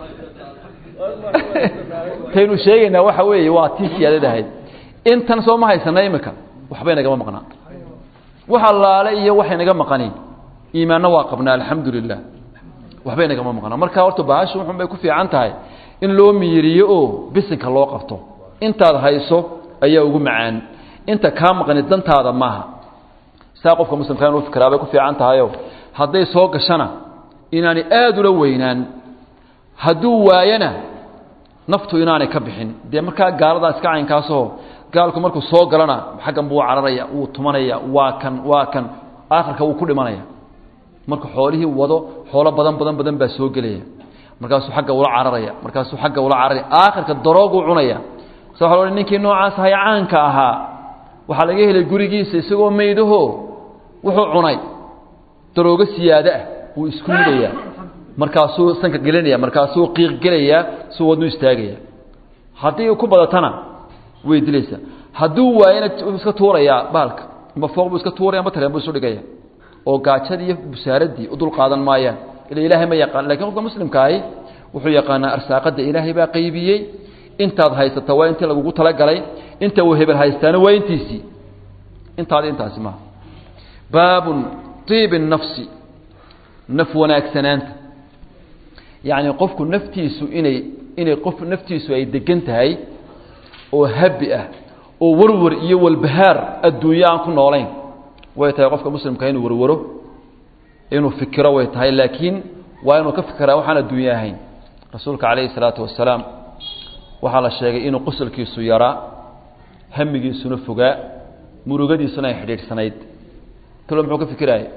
taynu sheegaynaa waxa weeye waa tii siyaadad ahayd intan soo ma haysana imika waxbay nagama maqnaa wax allaale iyo waxay naga maqani iimaanna waa qabnaa alxamdu lilah waxbay nagama maqnaa marka horta bahashu wuxun bay ku fiican tahay in loo miiriyo oo bisinka loo qabto intaad hayso ayaa ugu macaan inta kaa maqani dantaada maaha saa qofka muslimka inuu fikiraa bay ku fiican tahayo hadday soo gashana inaanay aada ula weynaan hadduu waayana naftu inaanay ka bixin dee markaa gaaladaa iska caynkaasoo gaalku markuu soo galana xaggan buu cararaya wuu tumanaya waa kan waa kan aakhirka wuu ku dhimanaya marka xoolihii wado xoolo badan badan badan baa soo gelaya markaasuu agga ula cararaya markaasuu agga ula cararaya aakhirka darooguu cunaya sa waa lo ninkii noocaas ahay caanka ahaa waxaa laga helay gurigiisa isagoo maydaho wuxuu cunay daroogo siyaado ah wuu isku mudaya markaasuu sanka gelinaya markaasuu qiiq gelayaa suu wadnu istaagaya haddii ku badatana way dilaysaa hadduu waayana iska tuurayaa baalka amba fooq buu iska tuuraya amba tareen buu isu dhigaya oo gaajadii iyo busaaradii u dul qaadan maayaan ila ilaahay ma yaqaan lakin qofka muslimkaahi wuxuu yaqaanaa arsaaqada ilaahay baa qaybiyey intaad haysata waa intii lagugu talagalay inta uu hebel haystaana waa intiisii intaadi intaasi maaha baabun iibi nafsi naf wanaagsanaanta yacni qofku naftiisu inay inay qof naftiisu ay degan tahay oo habi ah oo warwar iyo walbahaar adduunyo aan ku noolayn way tahay qofka muslimka inuu warwaro inuu fikiro way tahay laakiin waa inuu ka fikiraa waxaan adduunye ahayn rasuulka calayhi salaatu wasalaam waxaa la sheegay inuu qosolkiisu yaraa hamigiisuna fogaa murugadiisuna ay xidhiidhsanayd talo muxuu ka fikiraaya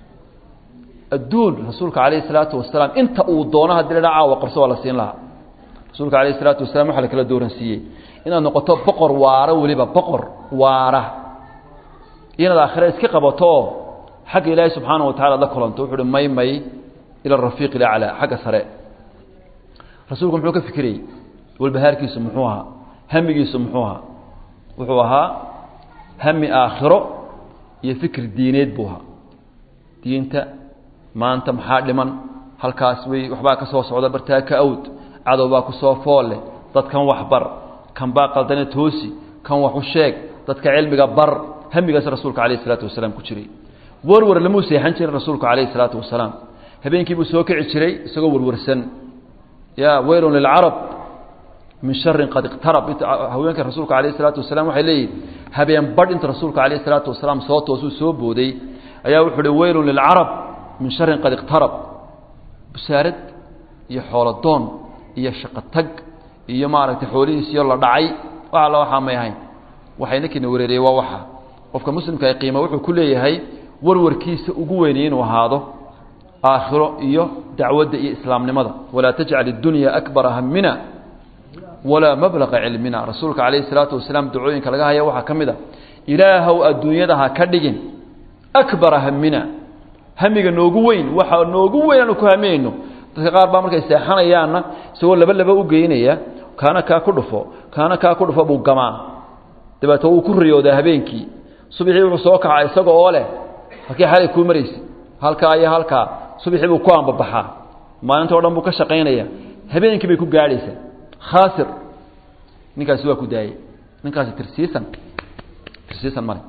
adduun rasuulka calayhi salaatu wasalaam inta uu doono haddii la dha caawa qabso waa la siin lahaa rasuulka calayhi salaatu wasalaam waxaa la kala dooransiiyey inaad noqoto boqor waara weliba boqor waara inaad aakhira iska qabato oo xagga ilaahay subxaana wa tacala ad la kulanto wuxu uhi may may ila arafiiq ilaclaa xagga sare rasuulku muxuu ka fikirayey walbahaarkiisu muxuu ahaa hamigiisu muxuu ahaa wuxuu ahaa hami aakhiro iyo fikir diineed buu ahaa diinta maanta maxaa dhiman halkaas wey waxbaa ka soo socda bartaa ka awd cadow baa ku soo foolle dadkan wax bar kan baa qaldane toosi kan wax u sheeg dadka cilmiga bar hamigaas rasuulka calayh isalaatu wasalaam ku jiray warwar lamuu seexan jirin rasuulku calayhi salaatu wasalaam habeenkii buu soo kici jiray isagoo warwarsan ya weylun lilcarab min sharin qad iqtarab haweenka rasuulka calayh isalaatu wasalaam waxay leeyihin habeen badh inta rasuulka calayh isalaatu wasalaam soo toosuu soo booday ayaa wuxuu uhi weylun lilcarab min sharin qad iqtarab busaarad iyo xoolodoon iyo shaqo tag iyo maaragtay xoolihiisiyo la dhacay wax alla waxaa may ahayn waxay ninkiina wareeriyey waa waxa qofka muslimka ay qiima wuxuu ku leeyahay warwarkiisa ugu weynay inuu ahaado aakhiro iyo dacwadda iyo islaamnimada walaa tajcal iddunya akbara hamina walaa mablaqa cilmina rasuulka calayhi salaatu wasalaam dacooyinka laga haya waxaa ka mid a ilaahow adduunyada ha ka dhigin akbara hamina hamiga noogu weyn waxa noogu weyn aanu ku haminayno dadka qaar baa markay seexanayaanna isagoo laba laba u geynaya kaana kaa ku dhufo kaana kaa ku dhufo buu gamaa dabeeto wuu ku riyoodaa habeenkii subaxii wuxuu soo kaca isaga oo leh halkii xalay kuu maraysa halkaa iyo halkaa subaxii buu ku ambabaxaa maalinta o dhan buu ka shaqaynaya habeenkii bay ku gaadhaysaa khaasir ninkaasi waa ku daayey ninkaasi tirsiisan tirsiisan male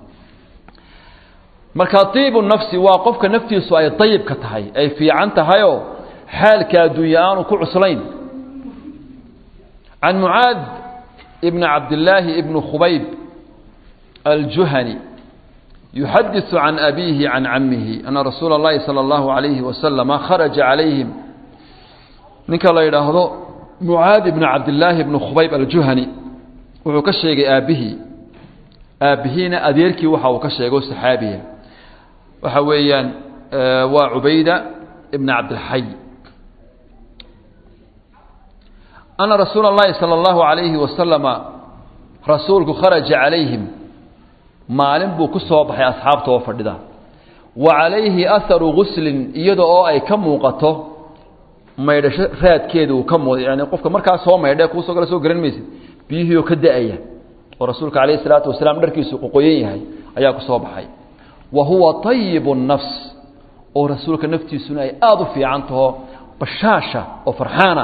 marka iibu nafsi waa qofka naftiisu ay dayibka tahay ay fiican tahayoo xaalka adduunya aanu ku cuslayn can mucaad ibni cabdillaahi ibni khubayb aljuhani yuxadiثu can abiihi can camihi ana rasuula اllahi salى اllahu عalayhi wasalama kharaja calayhim ninka la yidhaahdo mucaad ibni cabdillaahi ibni khubayb aljuhani wuxuu ka sheegay aabbihii aabbihiina adeerkii waxa uu ka sheego saxaabiya waxa weeyaan waa cubayda ibn cabdilxay ana rasuula اllahi salى اllahu عalayhi wasalama rasuulku kharaja calayhim maalin buu ku soo baxay asxaabta oo fadhida wa calayhi aharu guslin iyada oo ay ka muuqato maydhasho raadkeeda uu ka muuq yani qofka markaa soo maydhe kuusoo kale soo garan maysid biyihii oo ka da-aya oo rasuulka calayhi salaatu wasalaam dharkiisu qoqoyan yahay ayaa ku soo baxay wa huwa tayibu nafs oo rasuulka naftiisuna ay aada u fiican taho bashaasha oo farxaana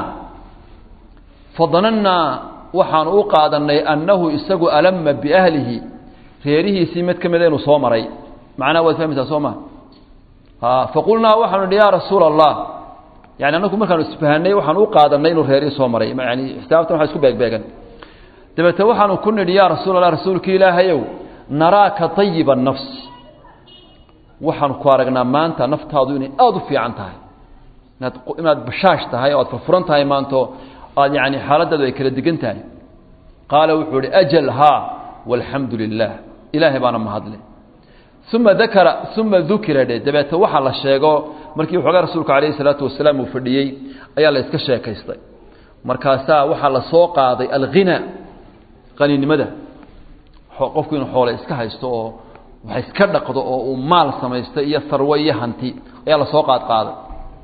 fadanannaa waxaanu u qaadanay annahu isagu alama biahlihi reerihiisii mid ka mida inuu soo maray macnaha waad fahmaysaa soo ma faqulnaa waxaanu idhi yaa rasuula allah yani annagu markaanu isfahanay waxaanu u qaadanay inuu reerihii soo maray yani xisaabtan waxa isku beegbeegan dabeete waxaanu ku nidhi yaa rasuul allah rasuulki ilaahayow naraaka tayiba nafs waxaanu ku aragnaa maanta naftaadu inay aada u fiican tahay inaad inaad bashaash tahay oo aad furfuran tahay maanto aad yani xaaladaadu ay kala degan tahay qaala wuxuu ihi ajal haa walxamdu lilah ilaahay baana mahadle uma dakara uma dukira dhe dabeete waxaa la sheego markii waxoogaa rasuulku calayhi salaatu wasalaam uu fadhiyey ayaa la iska sheekaystay markaasaa waxaa la soo qaaday alghina qaninimada qofku inuu xoole iska haysto oo wax iska dhaqdo oo uu maal samaysto iyo sarwe iyo hanti ayaa lasoo qaad qaaday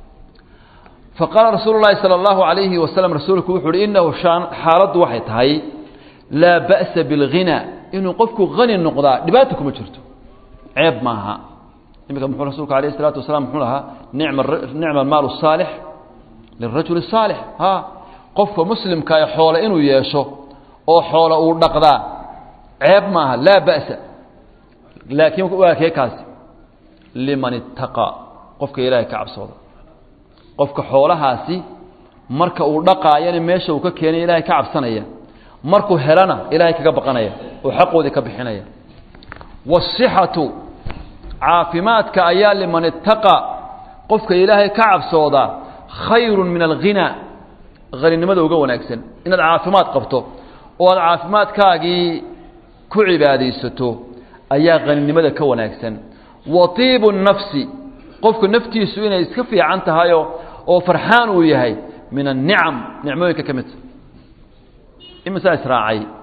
faqaala rasuulu llahi sala allahu alayhi wasalam rasuulku wuxu uhi inahu xaaladdu waxay tahay laa ba'sa bilghina inuu qofku hani noqdaa dhibaata kuma jirto ceeb maaha imika muxuu rasuulku alayh isalaatu wasalaam muxuu lahaa nicma nicma almaalu saalix lirajuli saalix ha qofka muslimka ee xoole inuu yeesho oo xoole uu dhaqdaa ceeb maaha laa ba'sa laakiin waa kee kaasi liman ittaqaa qofka ilaahay ka cabsooda qofka xoolahaasi marka uu dhaqaayana meesha uu ka keenay ilaahay ka cabsanaya markuu helana ilaahay kaga baqanaya oo xaqoodii ka bixinaya waasixatu caafimaadka ayaa liman ittaqa qofka ilaahay ka cabsooda khayrun min alghina haninimada uga wanaagsan inaad caafimaad qabto oo aad caafimaadkaagii ku cibaadaysato ayaa haninimada ka wanaagsan wa tiibu nafsi qofku naftiisu inay iska fiican tahayo oo farxaan uu yahay min annicam nicmooyinka ka midta imisaa israacay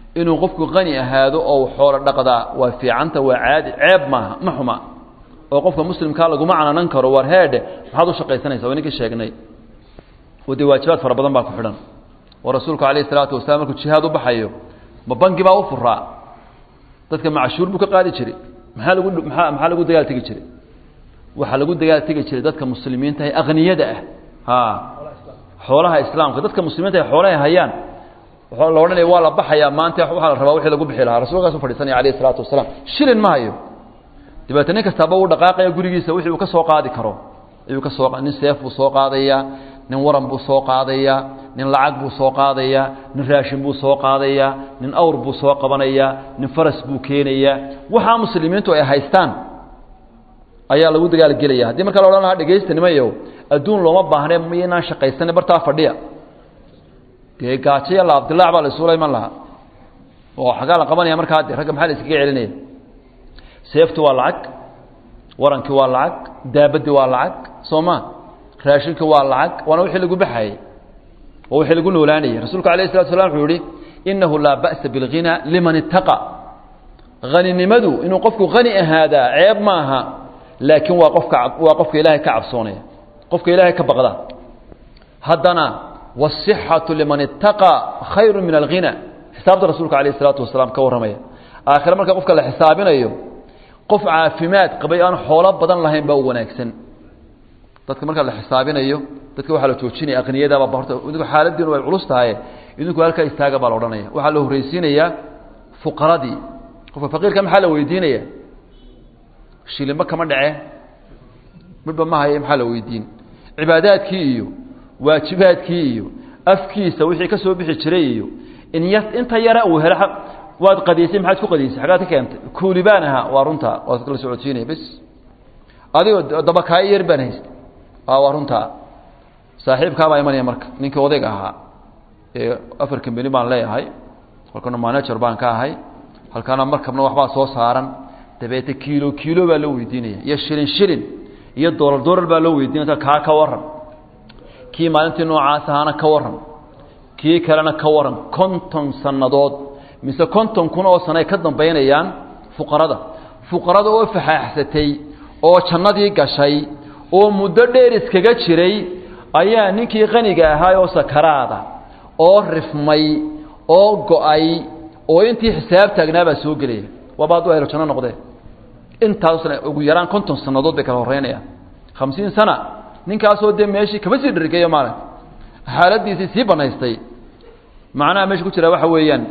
inuu qofku qani ahaado oo xoolo dhaqdaa waa fiicanta waa caadi ceeb maaha ma xuma oo qofka muslimkaa laguma cananan karo war heedhe maxaad u shaqaysanaysa waa ninkii sheegnay oo dee waajibaad fara badan baa ku xidhan oo rasuulku calayhi salaatu wasalaam markuu jihaad u baxayo ma bangi baa u furaa dadka macashuur buu ka qaadi jiray maxaa lagu maxaa maxaa lagu dagaal tegi jiray waxaa lagu dagaal tegi jiray dadka muslimiinta ee akhniyada ah ha xoolaha islaamka dadka muslimiinta ee xoolaha hayaan waxaa la odhanaya waa la baxayaa maanta waxaa la rabaa wixii lagu bixi lahaa rasuulkaas u fadhiisanaya calayhi salaatu wasalaam shilin ma hayo dabeetna nin kastaaba uu dhaqaaqaya gurigiisa wixii uu ka soo qaadi karo ayuu ka soo nin seef buu soo qaadayaa nin waran buu soo qaadayaa nin lacag buu soo qaadayaa nin raashin buu soo qaadayaa nin awr buu soo qabanayaa nin faras buu keenayaa waxaa muslimiintu ay haystaan ayaa lagu dagaalgelaya haddii marka la odhan lahaa dhegaysta nimayow adduun looma baahne miynaan shaqaysane bartaa fadhiya dee gaajaya la abdilaac baa la isuula iman lahaa oo xagaa la qabanaya markaa de ragga maxaa la iskaga celinaya seeftu waa lacag warankii waa lacag daabadii waa lacag soo ma raashinka waa lacag waana wixii lagu baxayey waa wixii lagu noolaanayay rasuulku alayh salatu slam wuxuu yihi inahu laa ba'sa bilghina liman ittaqa haninimadu inuu qofku hani ahaadaa ceeb maaha laakiin waa qofka waa qofka ilaahay ka cabsoonaya qofka ilaahay ka baqda haddana wالصixaةu liman ittaqa khayru min alghina xisaabta rasuulka alayh الsalaatu wasalaam ka warramaya aakhire marka qofka la xisaabinayo qof caafimaad qabay aan xoolo badan lahayn baa u wanaagsan dadka marka la xisaabinayo dadka waxaa la joojinaya aqniyadaaba horta idinku xaaladiinu way culus tahay idinku halkaa istaaga baa la odhanaya waxaa la horreysiinayaa fuqaradii qofka faqiirka maxaa la weydiinaya shilinba kama dhace midhba ma haya maxaa la weydiin cibaadaadkii iyo waajibaadkii iyo afkiisa wixii ka soo bixi jiray iyo in y inta yara uu helo waad qadiisay maxaad ku qadiisay xaggaad ka keentay kuulibaan ahaa waa runtaa waad la socodsiinaya bes adigoo dabakaayo yar baan haystay waa runtaa saaxiibkaabaa imanaya marka ninkii odayga ahaa ee afar kambeni baan leeyahay halkana manager baan ka ahay halkaana markabna waxbaa soo saaran dabeete kiilo kiilo baa loo weydiinaya iyo shilin shilin iyo doolar doolar baa loo weydiinaya kaa ka waran kii maalintii noocaas ahaana ka waran kii kalena ka waran konton sannadood mise konton kun oo sano ay ka dambaynayaan fuqarada fuqarada oo faxaaxsatay oo jannadii gashay oo muddo dheer iskaga jiray ayaa ninkii qaniga ahaa oo sakaraada oo rifmay oo go-ay oo intii xisaab taagnaabaa soo gelaya waaba hadduu helo janno noqdee intaasna ugu yaraan konton sannadood bay kala horreynayaan khamsiin sana ninkaasoo dee meeshii kama sii dhargeeyo maalin xaaladiisii sii banaystay macnaha meesha ku jira waxa weeyaan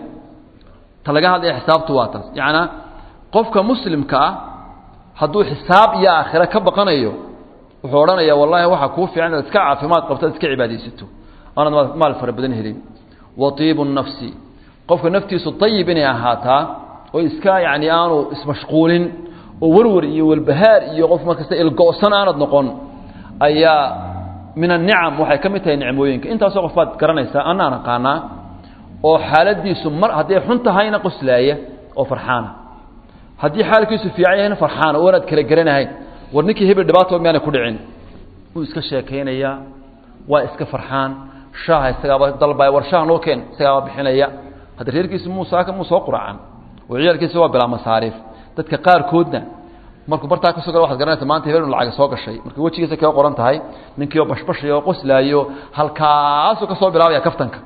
ta laga hadlaya xisaabtu waa taas yacnaa qofka muslimka ah hadduu xisaab iyo aakhire ka baqanayo wuxuu odhanayaa wallaahi waxaa kuu fiican inaad iska caafimaad qabto ad iska cibaadaysato aanaad maal fara badan helin wa tiibu nafsi qofka naftiisu ayib inay ahaataa oo iska yacni aanu ismashquulin oo warwar iyo walbahaar iyo qof markasta ilgo-san aanad noqon ayaa min anicam waxay ka mid tahay nicmooyinka intaasoo qof baad garanaysaa anaan aqaanaa oo xaaladiisu mar hadday xun tahayna qoslaaya oo farxaana haddii xaalkiisu fiican yahayna farxaana oonaad kala garanahayn war ninkii hebel dhibaato miyaana ku dhicin wuu iska sheekaynayaa waa iska farxaan shaaha isagaaba dalbaya war shaah noo keen isagaaba bixinaya hadda reerkiisu muusaaka muu soo quracan oo ciyaalkiisa waa bilaa masaariif dadka qaarkoodna markuu bartaa ka soo gala waxad garanaysa maanta hebel lacaga soo gashay marka wejigiisa kaga qoran tahay ninkii oo bashbashaya oo qoslaayo halkaasuu ka soo bilaabaya kaftanka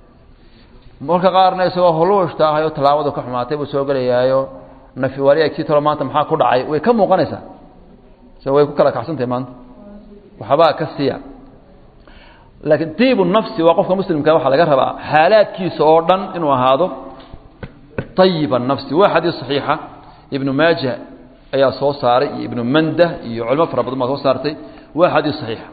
marka qaarna isagoo holuushtaahay oo tallaabadu ka xumaatay buu soo gelayaayo nafi waali agtii talo maanta maxaa ku dhacay way ka muuqanaysaa se way ku kala kacsantahay maanta waxbaa ka siiya laakiin diibu nafsi waa qofka muslimka waxaa laga rabaa xaalaadkiisa oo dhan inuu ahaado ayiba nafsi waa xadiis saxiixa ibnu maaja ayaa soo saaray iyo ibnu mandah iyo culimo fara badan baa soo saartay waa xadiis saxiixa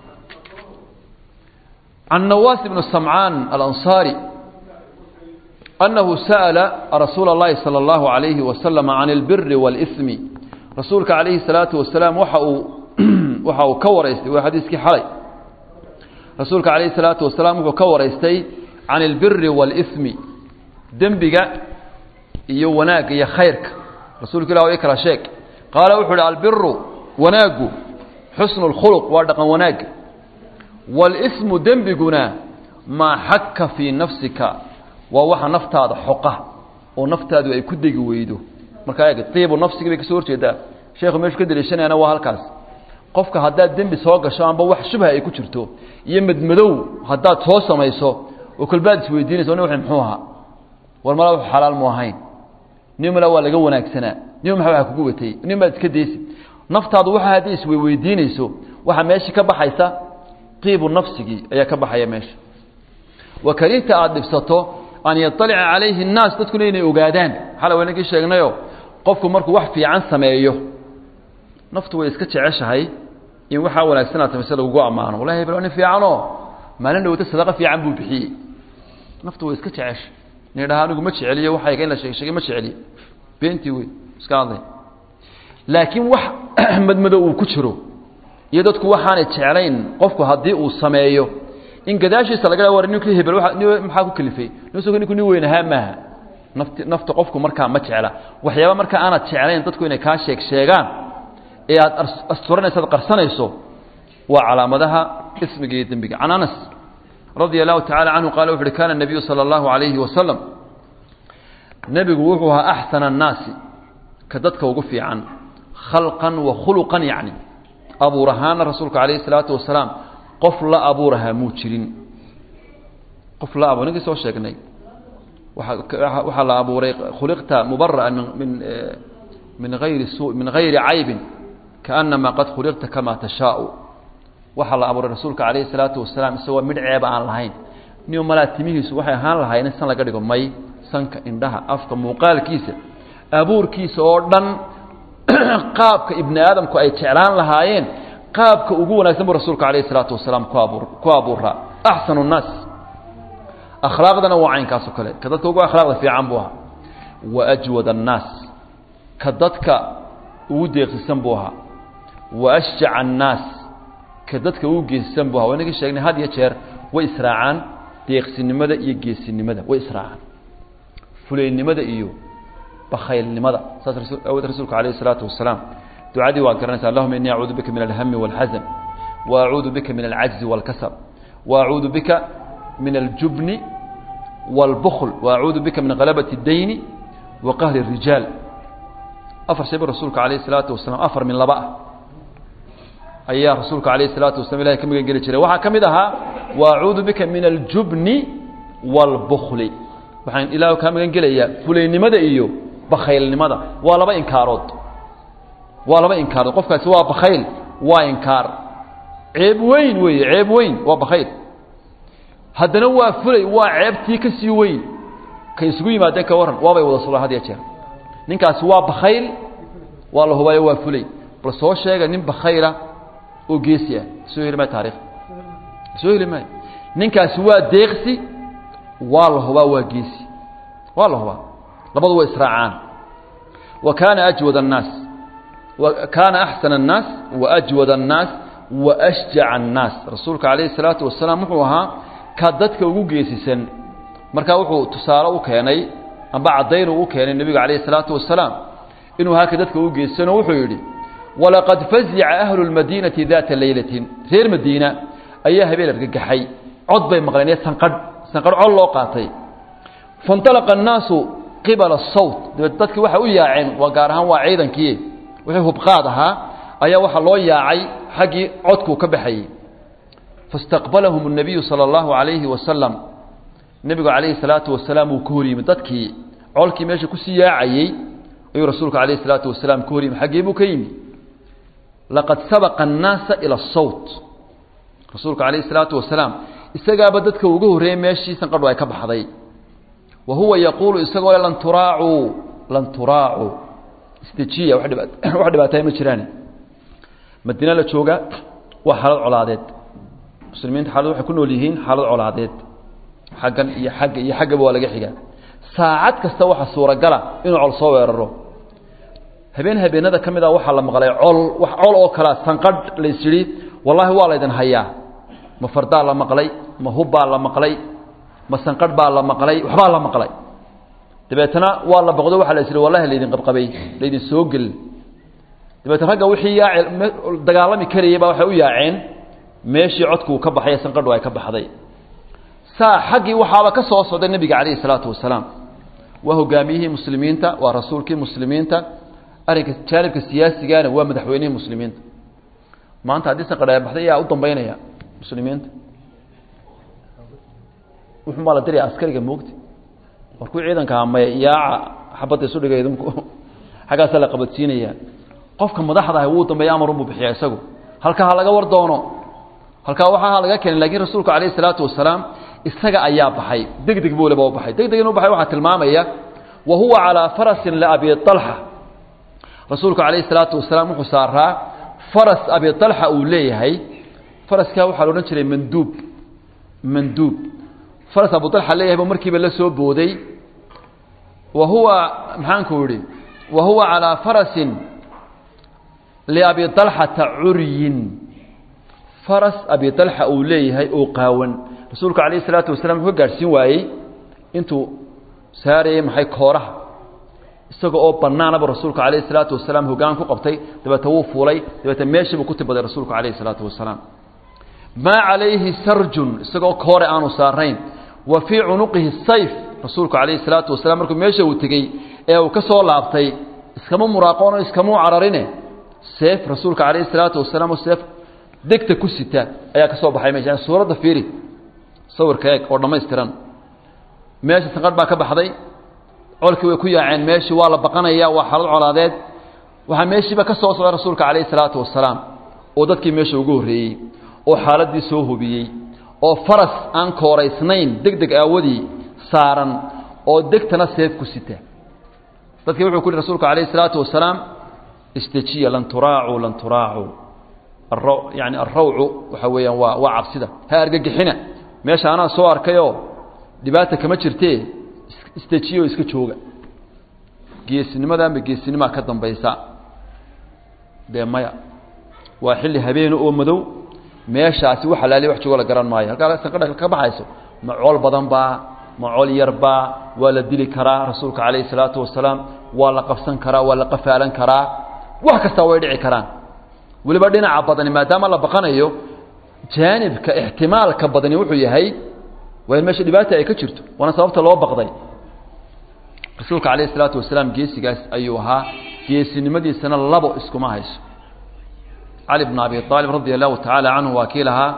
can nawaas ibnu samcaan alansaari أنه سأل رسuuل اللhi صلى الله عليه وسلم عن البر والإثم رasuulka عaليه الصلاaةu وaسلاaم waxa uu waxa uu ka waraystay waa xadiiskii xalay rasuulka عaليه الصلاaةu وaسلاaم wuxuu ka waraystay عan البiri والإثم dembiga iyo wanaagga iyo khayrka rasuulka ilah i kala sheeg qaala wuxuu uhi albiru wanaagu xusن الkhلق waa dhaqan wanaaga والإثmu dembiguna maa xaka fيi nafsika waa waxa naftaada xoqa oo naftaadu ay ku degi weydo markaa eeg tiibu nafsigii bay kasoo horjeedaa sheekhu meeshu ka daliishanayana waa halkaas qofka haddaad dembi soo gasho amba wax shubha ay ku jirto iyo madmadow haddaad soo samayso oo kolbaad isweydiinaysa nin muxuu ahaa war mala wax xalaal mu ahayn nin mala waa laga wanaagsanaa nin maxa waa kugu watay nin baad iska daysi naftaadu waxa haddii isweydiinayso waxaa meesha ka baxaysa tiibu nafsigii ayaa ka baxaya meesha wa karihta aada dhibsato an yaطalica calayhi الnaas dadkuna inay ogaadaan xala waynagii sheegnayo qofku markuu wax fiican sameeyo naftu way iska jeceshahay in waxaa wanaagsanaa samayse lagugu ammaano wallahi hebel nin fiicanoo maalin dhowata sadaqa fiican buu bixiyey naftu way iska jecesha nin dhaha anigu ma jeceliyo waxayga in la sheeg sheegay ma jeceliyo beentii wey iska hadlay laakiin wax madmadow uu ku jiro iyo dadku waxaanay jeclayn qofku haddii uu sameeyo in gadaashiisa laga war ninkii hebel maxaa ku kalifay nusku ninku nin weyn ahaa maaha nafti nafta qofku markaa ma jecla waxyaaba markaa aanad jeclayn dadku inay kaa sheeg sheegaan ee aad asturanayso ad qarsanayso waa calaamadaha ismiga iyo dembiga can anas radia allahu tacala canhu qaala wuxu uhi kana nabiyu sala allahu alayhi wasalam nebigu wuxuu ahaa axsana annaasi ka dadka ugu fiican khalqan wa khuluqan yacni abuur ahaana rasuulka calayhi salaatu wasalaam qof la abuurahaa muu jirin qof la abuur ninkii soo sheegnay waxaa la abuuray khuliqta mubara'an min min hayri su min hayri caybin kaanama qad khuliqta kamaa tashaau waxaa la abuuray rasuulka calayhi salaatu wasalaam isagoo midh ceeba aan lahayn nin malaa timihiisu waxay ahaan lahayn in san laga dhigo may sanka indhaha afka muuqaalkiisa abuurkiisa oo dhan qaabka ibni aadamku ay jeclaan lahaayeen qaabka ugu wanaagsan buu rasuulka calayhi salaatu wasalaam ku abuur ku abuuraa axsanu nnaas akhlaaqdana waa caynkaasoo kale ka dadka ugu akhlaaqda fiican buu ahaa wa ajwad annaas ka dadka ugu deeqsisan buu ahaa wa ashjaca annaas ka dadka ugu geesisan buu ahaa waynagii sheegnay had iyo jeer way israacaan deeqsinimada iyo geesinimada way israacaan fulaynimada iyo bakhaylnimada saas awood rasuulka calayhi salaatu wasalaam ducadii waa garanaysa allahuma inii acuudu bika min alhami wاlxasan wa acuudu bika min alcajzi wاlkasal wa acuudu bika min aljubni wاlbukl wa acuudu bika min galabati اdayni wa qahri الrijaal afar shay bu rasuulka calayhi salaatu wasalaam afar min laba ah ayaa rasuulka calayhi salaatu wasalam ilahay ka magan geli jiray waxaa ka mid ahaa wa acuudu bika min aljubni wاlbukli waxaan ilaah kaa magan gelayaa fulaynimada iyo bakhaylnimada waa laba inkaarood waa laba inkaarood qofkaasi waa bakhayl waa inkaar ceeb weyn weeye ceeb weyn waa bakhayl haddana waa fulay waa ceebtii ka sii weyn ka isugu yimaadeen ka warran waabay wada sulaan had ya jeer ninkaasi waa bakhayl waa la hubaayo waa fulay bal soo sheega nin bakhayla oo geesi ah soo heli maayo taarikh soo heli maayo ninkaasi waa deeqsi waa la hubaa waa geesi waa la hubaa labadu waa israacaan wa kaana ajwad annaas kaana axsana annaas wa ajwad annaas wa ashjaca annaas rasuulka calayhi salaatu wasalaam wuxuu ahaa ka dadka ugu geesisan markaa wuxuu tusaale u keenay amba caddaynuu u keenay nebiga calayhi salaatu wasalaam inuu ahaa ka dadka ugu geesisanoo wuxuu yidhi walaqad fazica ahlu lmadiinati daata leylatin reer madiina ayaa habeen argagaxay cod bay maqleen ee sanqadh sanqadh cod loo qaatay faاnطalaqa الnaasu qibala الsawt dabeed dadkii waxay u yaaceen waa gaar ahaan waa ciidankii wixii hubqaad ahaa ayaa waxaa loo yaacay xaggii codkuu ka baxayey faاstaqbalahum الnabiyu salى اllahu عalayhi wasalam nebigu calayhi الsalaatu wasalaam uu ka hor yimid dadkii colkii meesha kusii yaacayey ayuu rasuulku calayh الsalaatu wasalaam ka hor yimid xaggee buu ka yimi laqad sabaqa الnaasa ilى الsawt rasuulku calayh الsalaatu wasalaam isagaaba dadka uga horreeyey meeshii sanqadhu ay ka baxday wa huwa yaquulu isagoo lan turaacuu lan turaacuu isdejiya wax dhiba wax dhibaataya ma jiraan madiina la jooga waa xaalad colaadeed muslimiinta xaalad waxay ku nool yihiin xaalad colaadeed xaggan iyo xagga iyo xaggaba waa laga xigaa saacad kasta waxa suuragala inuu col soo weeraro habeen habeenada ka mid a waxaa la maqlay col wax col oo kalea sanqadh lays yidhi wallaahi waa laydin hayaa ma fardaa la maqlay ma hubbaa la maqlay ma sanqadh baa la maqlay waxbaa la maqlay dabeetana waa la boqdo waxa la is wallahi laydin qabqabay laydin soo gelin dabeetna ragga wixii yaace dagaalami karayay baa waxay u yaaceen meeshii codkuu ka baxay sanqadhu ay ka baxday saa xaggii waxaaba ka soo socday nebiga calayhi salaatu wasalaam waa hogaamiyihii muslimiinta waa rasuulkii muslimiinta arrinka jaanibka siyaasigana waa madaxweynihii muslimiinta maanta haddii saqadhaabaxday ayaa u dambeynaya muslimiinta wuxuu maa la diraya askariga moogta warkuu ciidanka hamaya yaaca xabadda isu dhigay idinku xaggaasaa la qabadsiinaya qofka madaxda ahi wuu dambeeya amar unbuu bixiya isagu halkaa ha laga war doono halkaa waxaa ha laga keenay lakiin rasuulku calayhi salaatu wasalaam isaga ayaa baxay deg deg buu leba u baxay deg deg inuu baxay waxaa tilmaamaya wa huwa calaa farasin liabi alxa rasuulku calayhi salaatu wasalaam wuxuu saaraa faras abi alxa uu leeyahay faraskaa waxaa la odhan jiray manduub manduub faras abu alxa leeyahay buu markiiba la soo booday wa huwa maxaanku idhi wa huwa calaa farasin liabi alxata curyin faras abi alxa uu leeyahay oo qaawan rasuulku calayhi salaatu wasalaam wuxuu ka gaadhsiin waayey intuu saarayey maxay kooraha isaga oo bannaanaba rasuulku calayhi salaatu wasalaam hoggaan ku qabtay dabeete wuu fuulay dabeete meeshiibuu ku tibaday rasuulku calayhi salaatu wasalaam maa calayhi sarjun isagoo koore aanu saarayn wa fii cunuqihi sayf rasuulku calayhi salaatu wasalaam markuu meesha uu tegey ee uu ka soo laabtay iskama muraaqoono iskamuu cararine seef rasuulka calayhi salaatu wasalaam oo seef degta ku sita ayaa ka soo baxay meesha suuradda fiiri sawirka eeg oo dhammaystiran meesha sanqadh baa ka baxday colkii way ku yaaceen meeshii waa la baqanaya waa xaalad colaadeed waxaa meeshiiba ka soo socday rasuulka calayhi salaatu wasalaam oo dadkii meesha ugu horreeyey oo xaaladdii soo hubiyey oo faras aan kooraysnayn deg deg aawadii saaran oo degtana seef ku sita dadkii wuxuu ku yihi rasuulku calayhi salaatu wasalaam istajiya lan turaacuu lan turaacuu yani alrawcu waxa weeyaan waa waa cabsida ha argagixina meesha anaa soo arkayoo dhibaata kama jirtee istajiyo iska jooga geesinimadanba geesinimaa ka dambaysa dee maya waa xilli habeene oo madow meeshaasi wax alaali wax joogo la garan maayo halkaa sanqadha ka baxayso ma cool badan baa ma cool yar baa waa la dili karaa rasuulka calayhi salaatu wasalaam waa la qabsan karaa waa la qafaalan karaa wax kastaa way dhici karaan weliba dhinaca badani maadaama la baqanayo jaanibka ixtimaalka badani wuxuu yahay waa in meesha dhibaata ay ka jirto waana sababta loo baqday rasuulka calayhi salaatu wasalaam geesigaas ayuu ahaa geesinimadiisana labo iskuma hayso cali bn abi aalib radia allahu tacaala canhu waa kii lahaa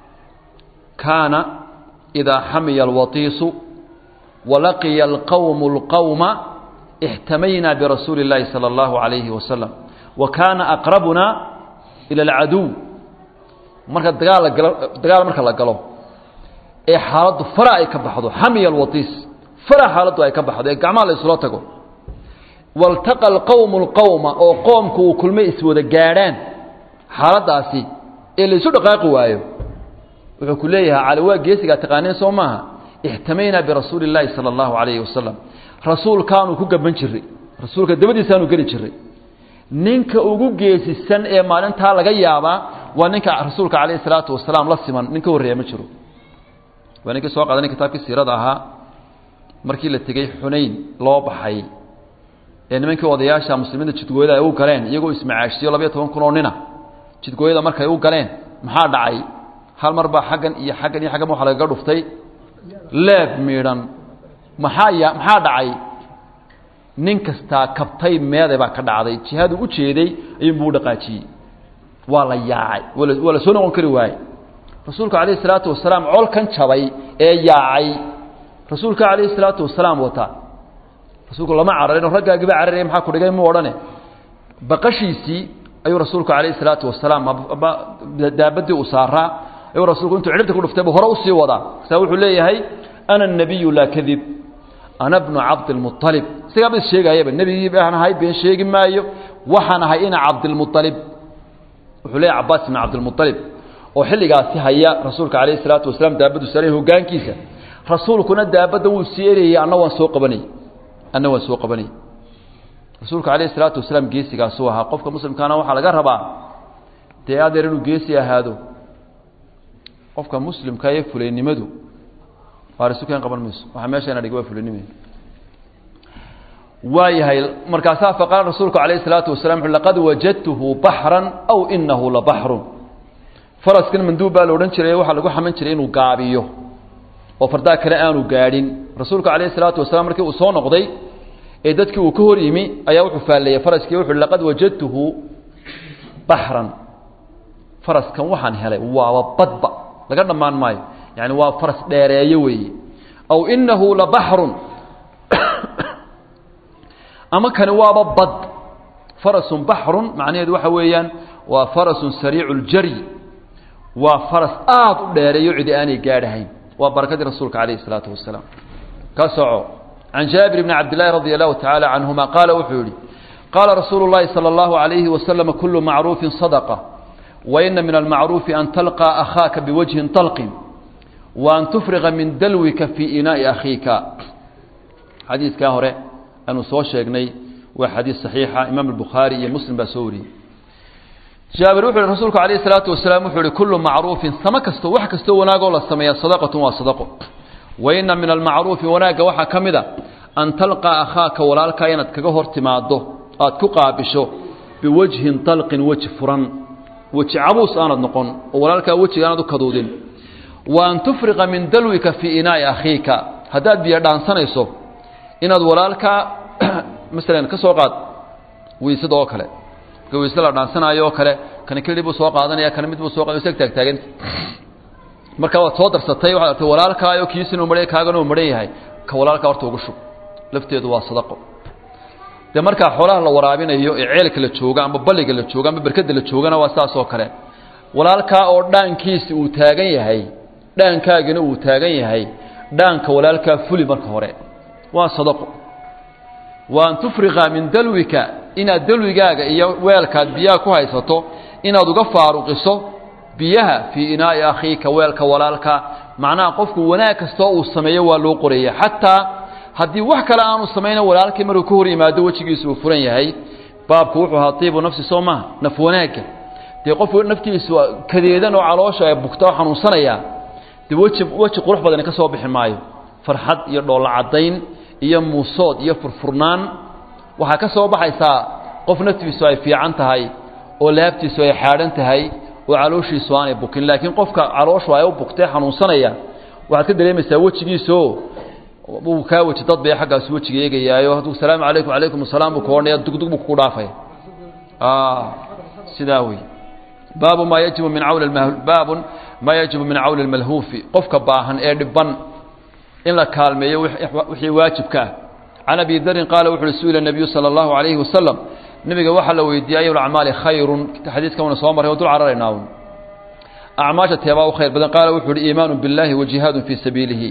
kaana idaa xamiya alwatiisu walaqiya alqowmu اlqowma ixtamaynaa birasuuli اllahi salى اllahu alayhi wasalam wa kaana aqrabuna ila alcaduw marka dagaal la galo dagaal marka la galo ee xaaladdu fara ay ka baxdo xamiya alwatiis fara xaaladdu ay ka baxdo ee gacmaha la isula tago waltaqa alqowmu اlqowma oo qoomku uu kulmay iswada gaadhaan xaaladdaasi ee la isu dhaqaaqi waayo wuxuu ku leeyahay cali waa geesigaa taqaaneen soo maaha ixtamaynaa birasuuli اllaahi salى اllahu alayhi wasalam rasuulkaanu ku gaban jiray rasuulka dabadiisaanu geli jiray ninka ugu geesisan ee maalintaa laga yaabaa waa ninka rasuulka calayhi salaatu wasalaam la siman nin ka horreeya ma jiro waa ninkii soo qaadanay kitaabkii siirada ahaa markii la tegey xunayn loo baxay ee nimankii odayaasha muslimiinta jidgooyada ay u galeen iyagoo ismacaashiyo labayo toban kun oo nina jidgooyada markay u galeen maxaa dhacay hal mar baa xaggan iyo xaggan iyo xaggan waxa lagaga dhuftay leeb miidhan maxaa ya maxaa dhacay nin kastaa kabtay meeday baa ka dhacday jihadu u jeeday ayuunbuu u dhaqaajiyey waa la yaacay waa la waa la soo noqon kari waayey rasuulka calayhi salaatu wasalaam colkan jabay ee yaacay rasuulka calayhi salaatu wasalaam wataa rasuulku lama cararin oo raggaagiba cararaya maxaa ku dhigay mu odhane baqashiisii ayuu rasuulku calayhi salaatu wasalaam daabadii uu saaraa ayuu rasuulku intuu cidhibta ku dhuftay buu hore usii wadaa saa wuxuu leeyahay ana الnabiyu laa kadib ana bnu cabdilmuطalib isagaa ba is sheegaayaba nebigii baan ahay been sheegi maayo waxaan ahay ina cabdilmuطalib wuxuu leeyahy cabaas ibn cabdilmuطalib oo xilligaasi haya rasuulka calayhi salaatu wasalaam daabaddu saaray hogaankiisa rasuulkuna daabadda wuu sii erayey anna waan soo qabanayey anna waan soo qabanayey rasuulka calayhi salaatu wasalaam geesigaasuu ahaa qofka muslimkaana waxaa laga rabaa dee adeer inuu geesi ahaado qofka muslimka ee fulaynimadu waarisuken qaban mayso waxaa meeshayna dhig waa fulanime waayahay markaasaa faqaala rasuulku calayhi salaatu wasalam wuxu laqad wajadtuhu baxran aw inahu la baxrun faraskan manduub baa la odhan jiray waxaa lagu xaman jiray inuu gaabiyo oo fardaa kale aanu gaadhin rasuulku calayhi salaatu wasalaam markii uu soo noqday ee dadkii uu ka hor yimi ayaa wuxuu faalleeyey faraskii wuxu uhi laqad wajadtuhu baxran faraskan waxaan helay waaba badba laga dhammaan maayo yani waa faras dheereeyo weeye aw inahu la baxrun ama kani waaba bad farasun baxrun macnaheedu waxa weeyaan waa farasun sariicu ljaryi waa faras aada u dheereeyo cidi aanay gaadhahayn waa barakadii rasuulka calayhi isalaatu wasalaam ka soco can jaabir bni cabdillahi radi allahu tacaala canhuma qaala wuxuu yihi qaala rasuulu llahi sala allahu alayhi wasalam kulu macruufin sadaqa wa ina min almacruufi an talqaa akhaaka biwajhin talqin wa an tufriqa min dalwika fii inaa'i akhiika xadiiskaa hore aanu soo sheegnay waa xadiis saxiixa imaam albukhaari iyo muslim baa soo wariyey jaabir wuxu uhi rasuulku alayh isalaatu wasalaam wuxuu uhi kullu macruufin samo kasto wax kastoo wanaagoo la sameeya sadaqatun waa sadaqo wa ina min almacruufi wanaagga waxaa ka mid a an talqaa akhaaka walaalkaa inaad kaga hor timaaddo aad ku qaabisho biwajhin talqin weji furan weji cabuus aanad noqon oo walaalkaa wejiga aanad u kaduudin wa an tufriqa min dalwika fii inaa'i akhiika haddaad biyo dhaansanayso inaad walaalkaa masalan ka soo qaad weysada oo kale marka weyse la dhaansanaayo oo kale kana keli buu soo qaadanaya kana mid buu soo qaad isag taagtaaganta marka waad soo darsatay waxaad artay walaalkaayo kiisina uu maran kaagana uu maran yahay ka walaalkaa horta ugu shub lafteedu waa sadaqo dee markaa xoolaha la waraabinayo ee ceelka la jooga ama balliga la jooga ama berkada la joogana waa saas oo kale walaalkaa oo dhaankiisi uu taagan yahay dhaankaagina uu taagan yahay dhaanka walaalkaa fuli marka hore waa sadaqo wa an tufriqa min dalwika inaad dalwigaaga iyo weelkaad biyaha ku haysato inaad uga faaruqiso biyaha fii inaa'i akhiika weelka walaalka macnaha qofku wanaag kastoo uu sameeyo waa loo qoraya xataa haddii wax kale aanu samayna walaalkii markuu ka hor yimaado wejigiisu uu furan yahay baabku wuxuu ahaa tiibu nafsi soo maha naf wanaagga dee qofku naftiisu kadeedan oo caloosha ay bugta oo xanuunsanaya dee weji weji qurux badani ka soo bixi maayo farxad iyo dhoolla caddayn iyo muusood iyo furfurnaan waxaa ka soo baxaysaa qof naftiisu ay fiican tahay oo laabtiisu ay xaadhan tahay oo calooshiisu aanay bukin laakiin qofka calooshu ay u bugtee xanuunsanaya waxaad ka dareemaysaa wejigiisoo uu kaa weji dad bay xaggaas wejiga eegayaayo hadduu salaamu calaykum calaykum asalaam buu ku odhanaya dugdug buu kugu dhaafaya sidaa wey baabu maa yajibu min cawli baabun maa yajibu min cawli lmalhuufi qofka baahan ee dhiban in la kaalmeeyo wixii waajibka ah can abi darin qaala wuxu uhi su-ila nabiyu sala allahu calayhi wasalam nebiga waxaa la weydiiyey ayu lacmaali khayrun xadiiskan wana soo marray oo dul cararaynaa un acmaasha teebaa u khayr badan qaala wuxuu uhi iimaanu biاllahi wa jihaadun fii sabiilihi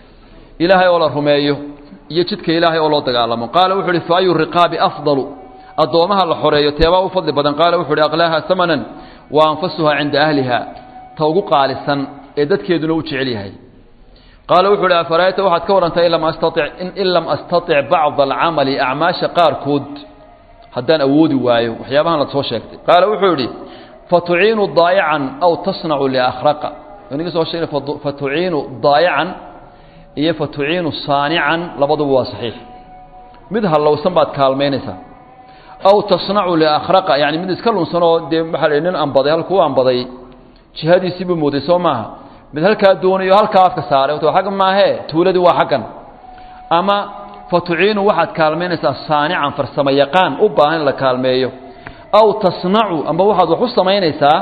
ilaahay oo la rumeeyo iyo jidka ilaahay oo loo dagaalamo qaala wuxu uhi fa ayu riqaabi afdalu addoomaha la xoreeyo teebaa u fadli badan qaala wuxu uhi aqlaaha hamanan wa anfasuha cinda ahliha ta ugu qaalisan ee dadkeeduna u jecel yahay qaala wuxu uhi afarayta waxaad ka warrantaa in lam astatic bacda alcamali acmaasha qaarkood haddaan awoodi waayo waxyaabahan la soo sheegtay qaala wuxuu yidhi fatuciinu daayacan aw tasnacu liakhraqa inaga soo sheegna fatuciinu daayacan iyo fatuciinu saanican labaduba waa saxiix mid hallowsan baad kaalmaynaysaa aw tasnacu liakhraqa yani mid iska lunsan oo dee waxaa la nin ambaday halkuu ambaday jihadiisii buu mooday soo maaha mid halkaa doonayo halkaa afka saaray to agga maahee tuuladii waa xaggan ama fatuciinu waxaad kaalmaynaysaa saanican farsamo yaqaan u baahan in la kaalmeeyo aw tasnacu amba waxaad wax u samaynaysaa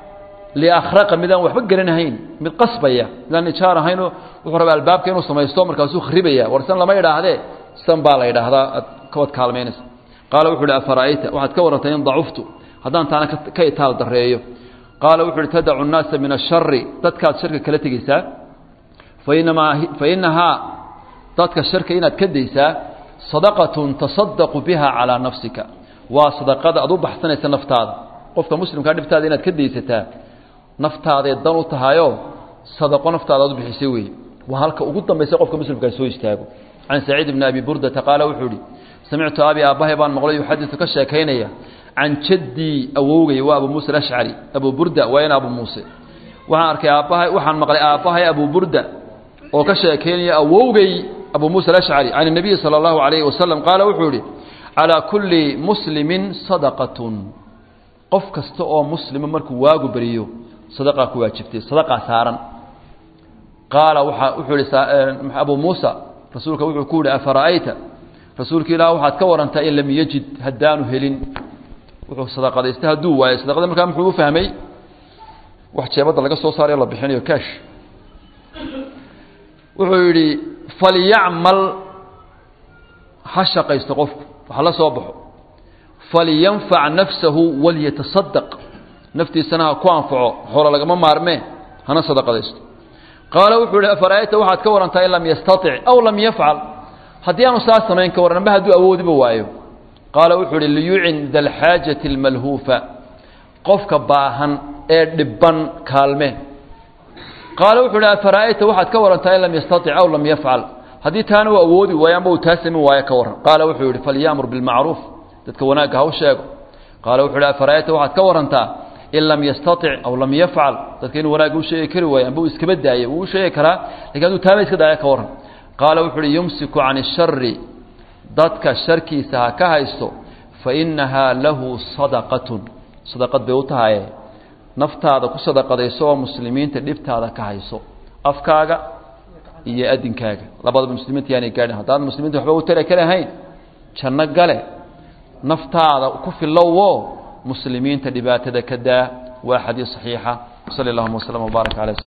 liakhraqa midaan waxba gelinahayn mid qasbaya midaan ijaar ahaynoo wuxuu rabaa albaabka inuu samaysto markaasuu kharibaya warsan lama idhaahdee san baa la idhaahdaa ad kawaad kaalmaynaysa qaala wuxu uhi afara'ayta waxaad ka warrantay in dacuftu haddaan taana ka itaal dareeyo qaala wuxu uhi tadacu nnaasa min ashari dadkaad sharka kala tegeysaa fainamaa fa inahaa dadka sharka inaad ka daysaa sadaqatun tasadaqu biha calaa nafsika waa sadaqada aad u baxsanaysa naftaada qofka muslimkaa dhibtaada inaad ka daysataa naftaaday dan u tahayoo sadaqo naftaada aad u bixisay weeye waa halka ugu dambaysa qofka muslimkaa soo istaago can saciid bni abi burdata qaala wuxuu ihi samictu abi aabbahay baan maqlay yuxadisu ka sheekaynaya can jaddii awowgay waa abu muuse alashcari abu burda waa in abu muuse waxaan arkay aabbahay waxaan maqlay aabbahay abu burda oo ka sheekaynaya awowgay abu muuse alashcari can الnabiyi salى اllahu alayhi wasalam qaala wuxuu yihi calىa kulli muslimin sadaqatun qof kasta oo muslima markuu waagu beriyo sadaqaa ku waajibtay sadaqaa saaran qaala waa wuxuu ihi abu muusa rasuulka wuxuu ku yihi afara'ayta rasuulka ilaah waxaad ka warantaa in lam yajid haddaanu helin wuxuu sadaqadaystay hadduu waayo sadaqada markaa muxuu u fahmay wax jeebadda laga soo saarayo la bixinayo kaash wuxuu yidhi falyacmal ha shaqaysto qofku waxa la soo baxo falyanfac nafsahu walyatasadaq naftiisana ha ku anfaco xoolo lagama maarmee hana sadaqadaysto qaala wuxuu yihi afara'ayta waxaad ka warantaa in lam yastatic aw lam yafcal haddii aanu saa samayn ka warran amba hadduu awoodiba waayo qaala wuxuu ihi liyucin da alxaajati almalhuufa qofka baahan ee dhibban kaalme qaala wuxuu ihi afara'ayta waxaad ka warantaa in lam yastatic aw lam yafcal haddii taana uu awoodi waayo amba uu taa samin waayo ka warran qaala wuxuu yihi falyamur bilmacruuf dadka wanaagga ha u sheego qaala wuxuu ihi afara'ayta waxaad ka warantaa in lam yastatic aw lam yafcal dadka inuu wanaagga u sheegi kari waayo amba uu iskaba daayo wuu u sheegi karaa lakin hadduu taaba iska daaya ka warran qaala wuxuu uhi yumsiku can ishari dadka sharkiisa ha ka haysto fa innahaa lahu sadaqatun sadaqad bay u tahaye naftaada ku sadaqadayso oo muslimiinta dhibtaada ka hayso afkaaga iyo adinkaaga labadaba muslimiinta yaanay gaadhin haddaad muslimiinta waxba u tari kalahayn janno gale naftaada ku filowo muslimiinta dhibaatada ka daa waa xadiis saxiixa sali allahuma waslama wbaarak alay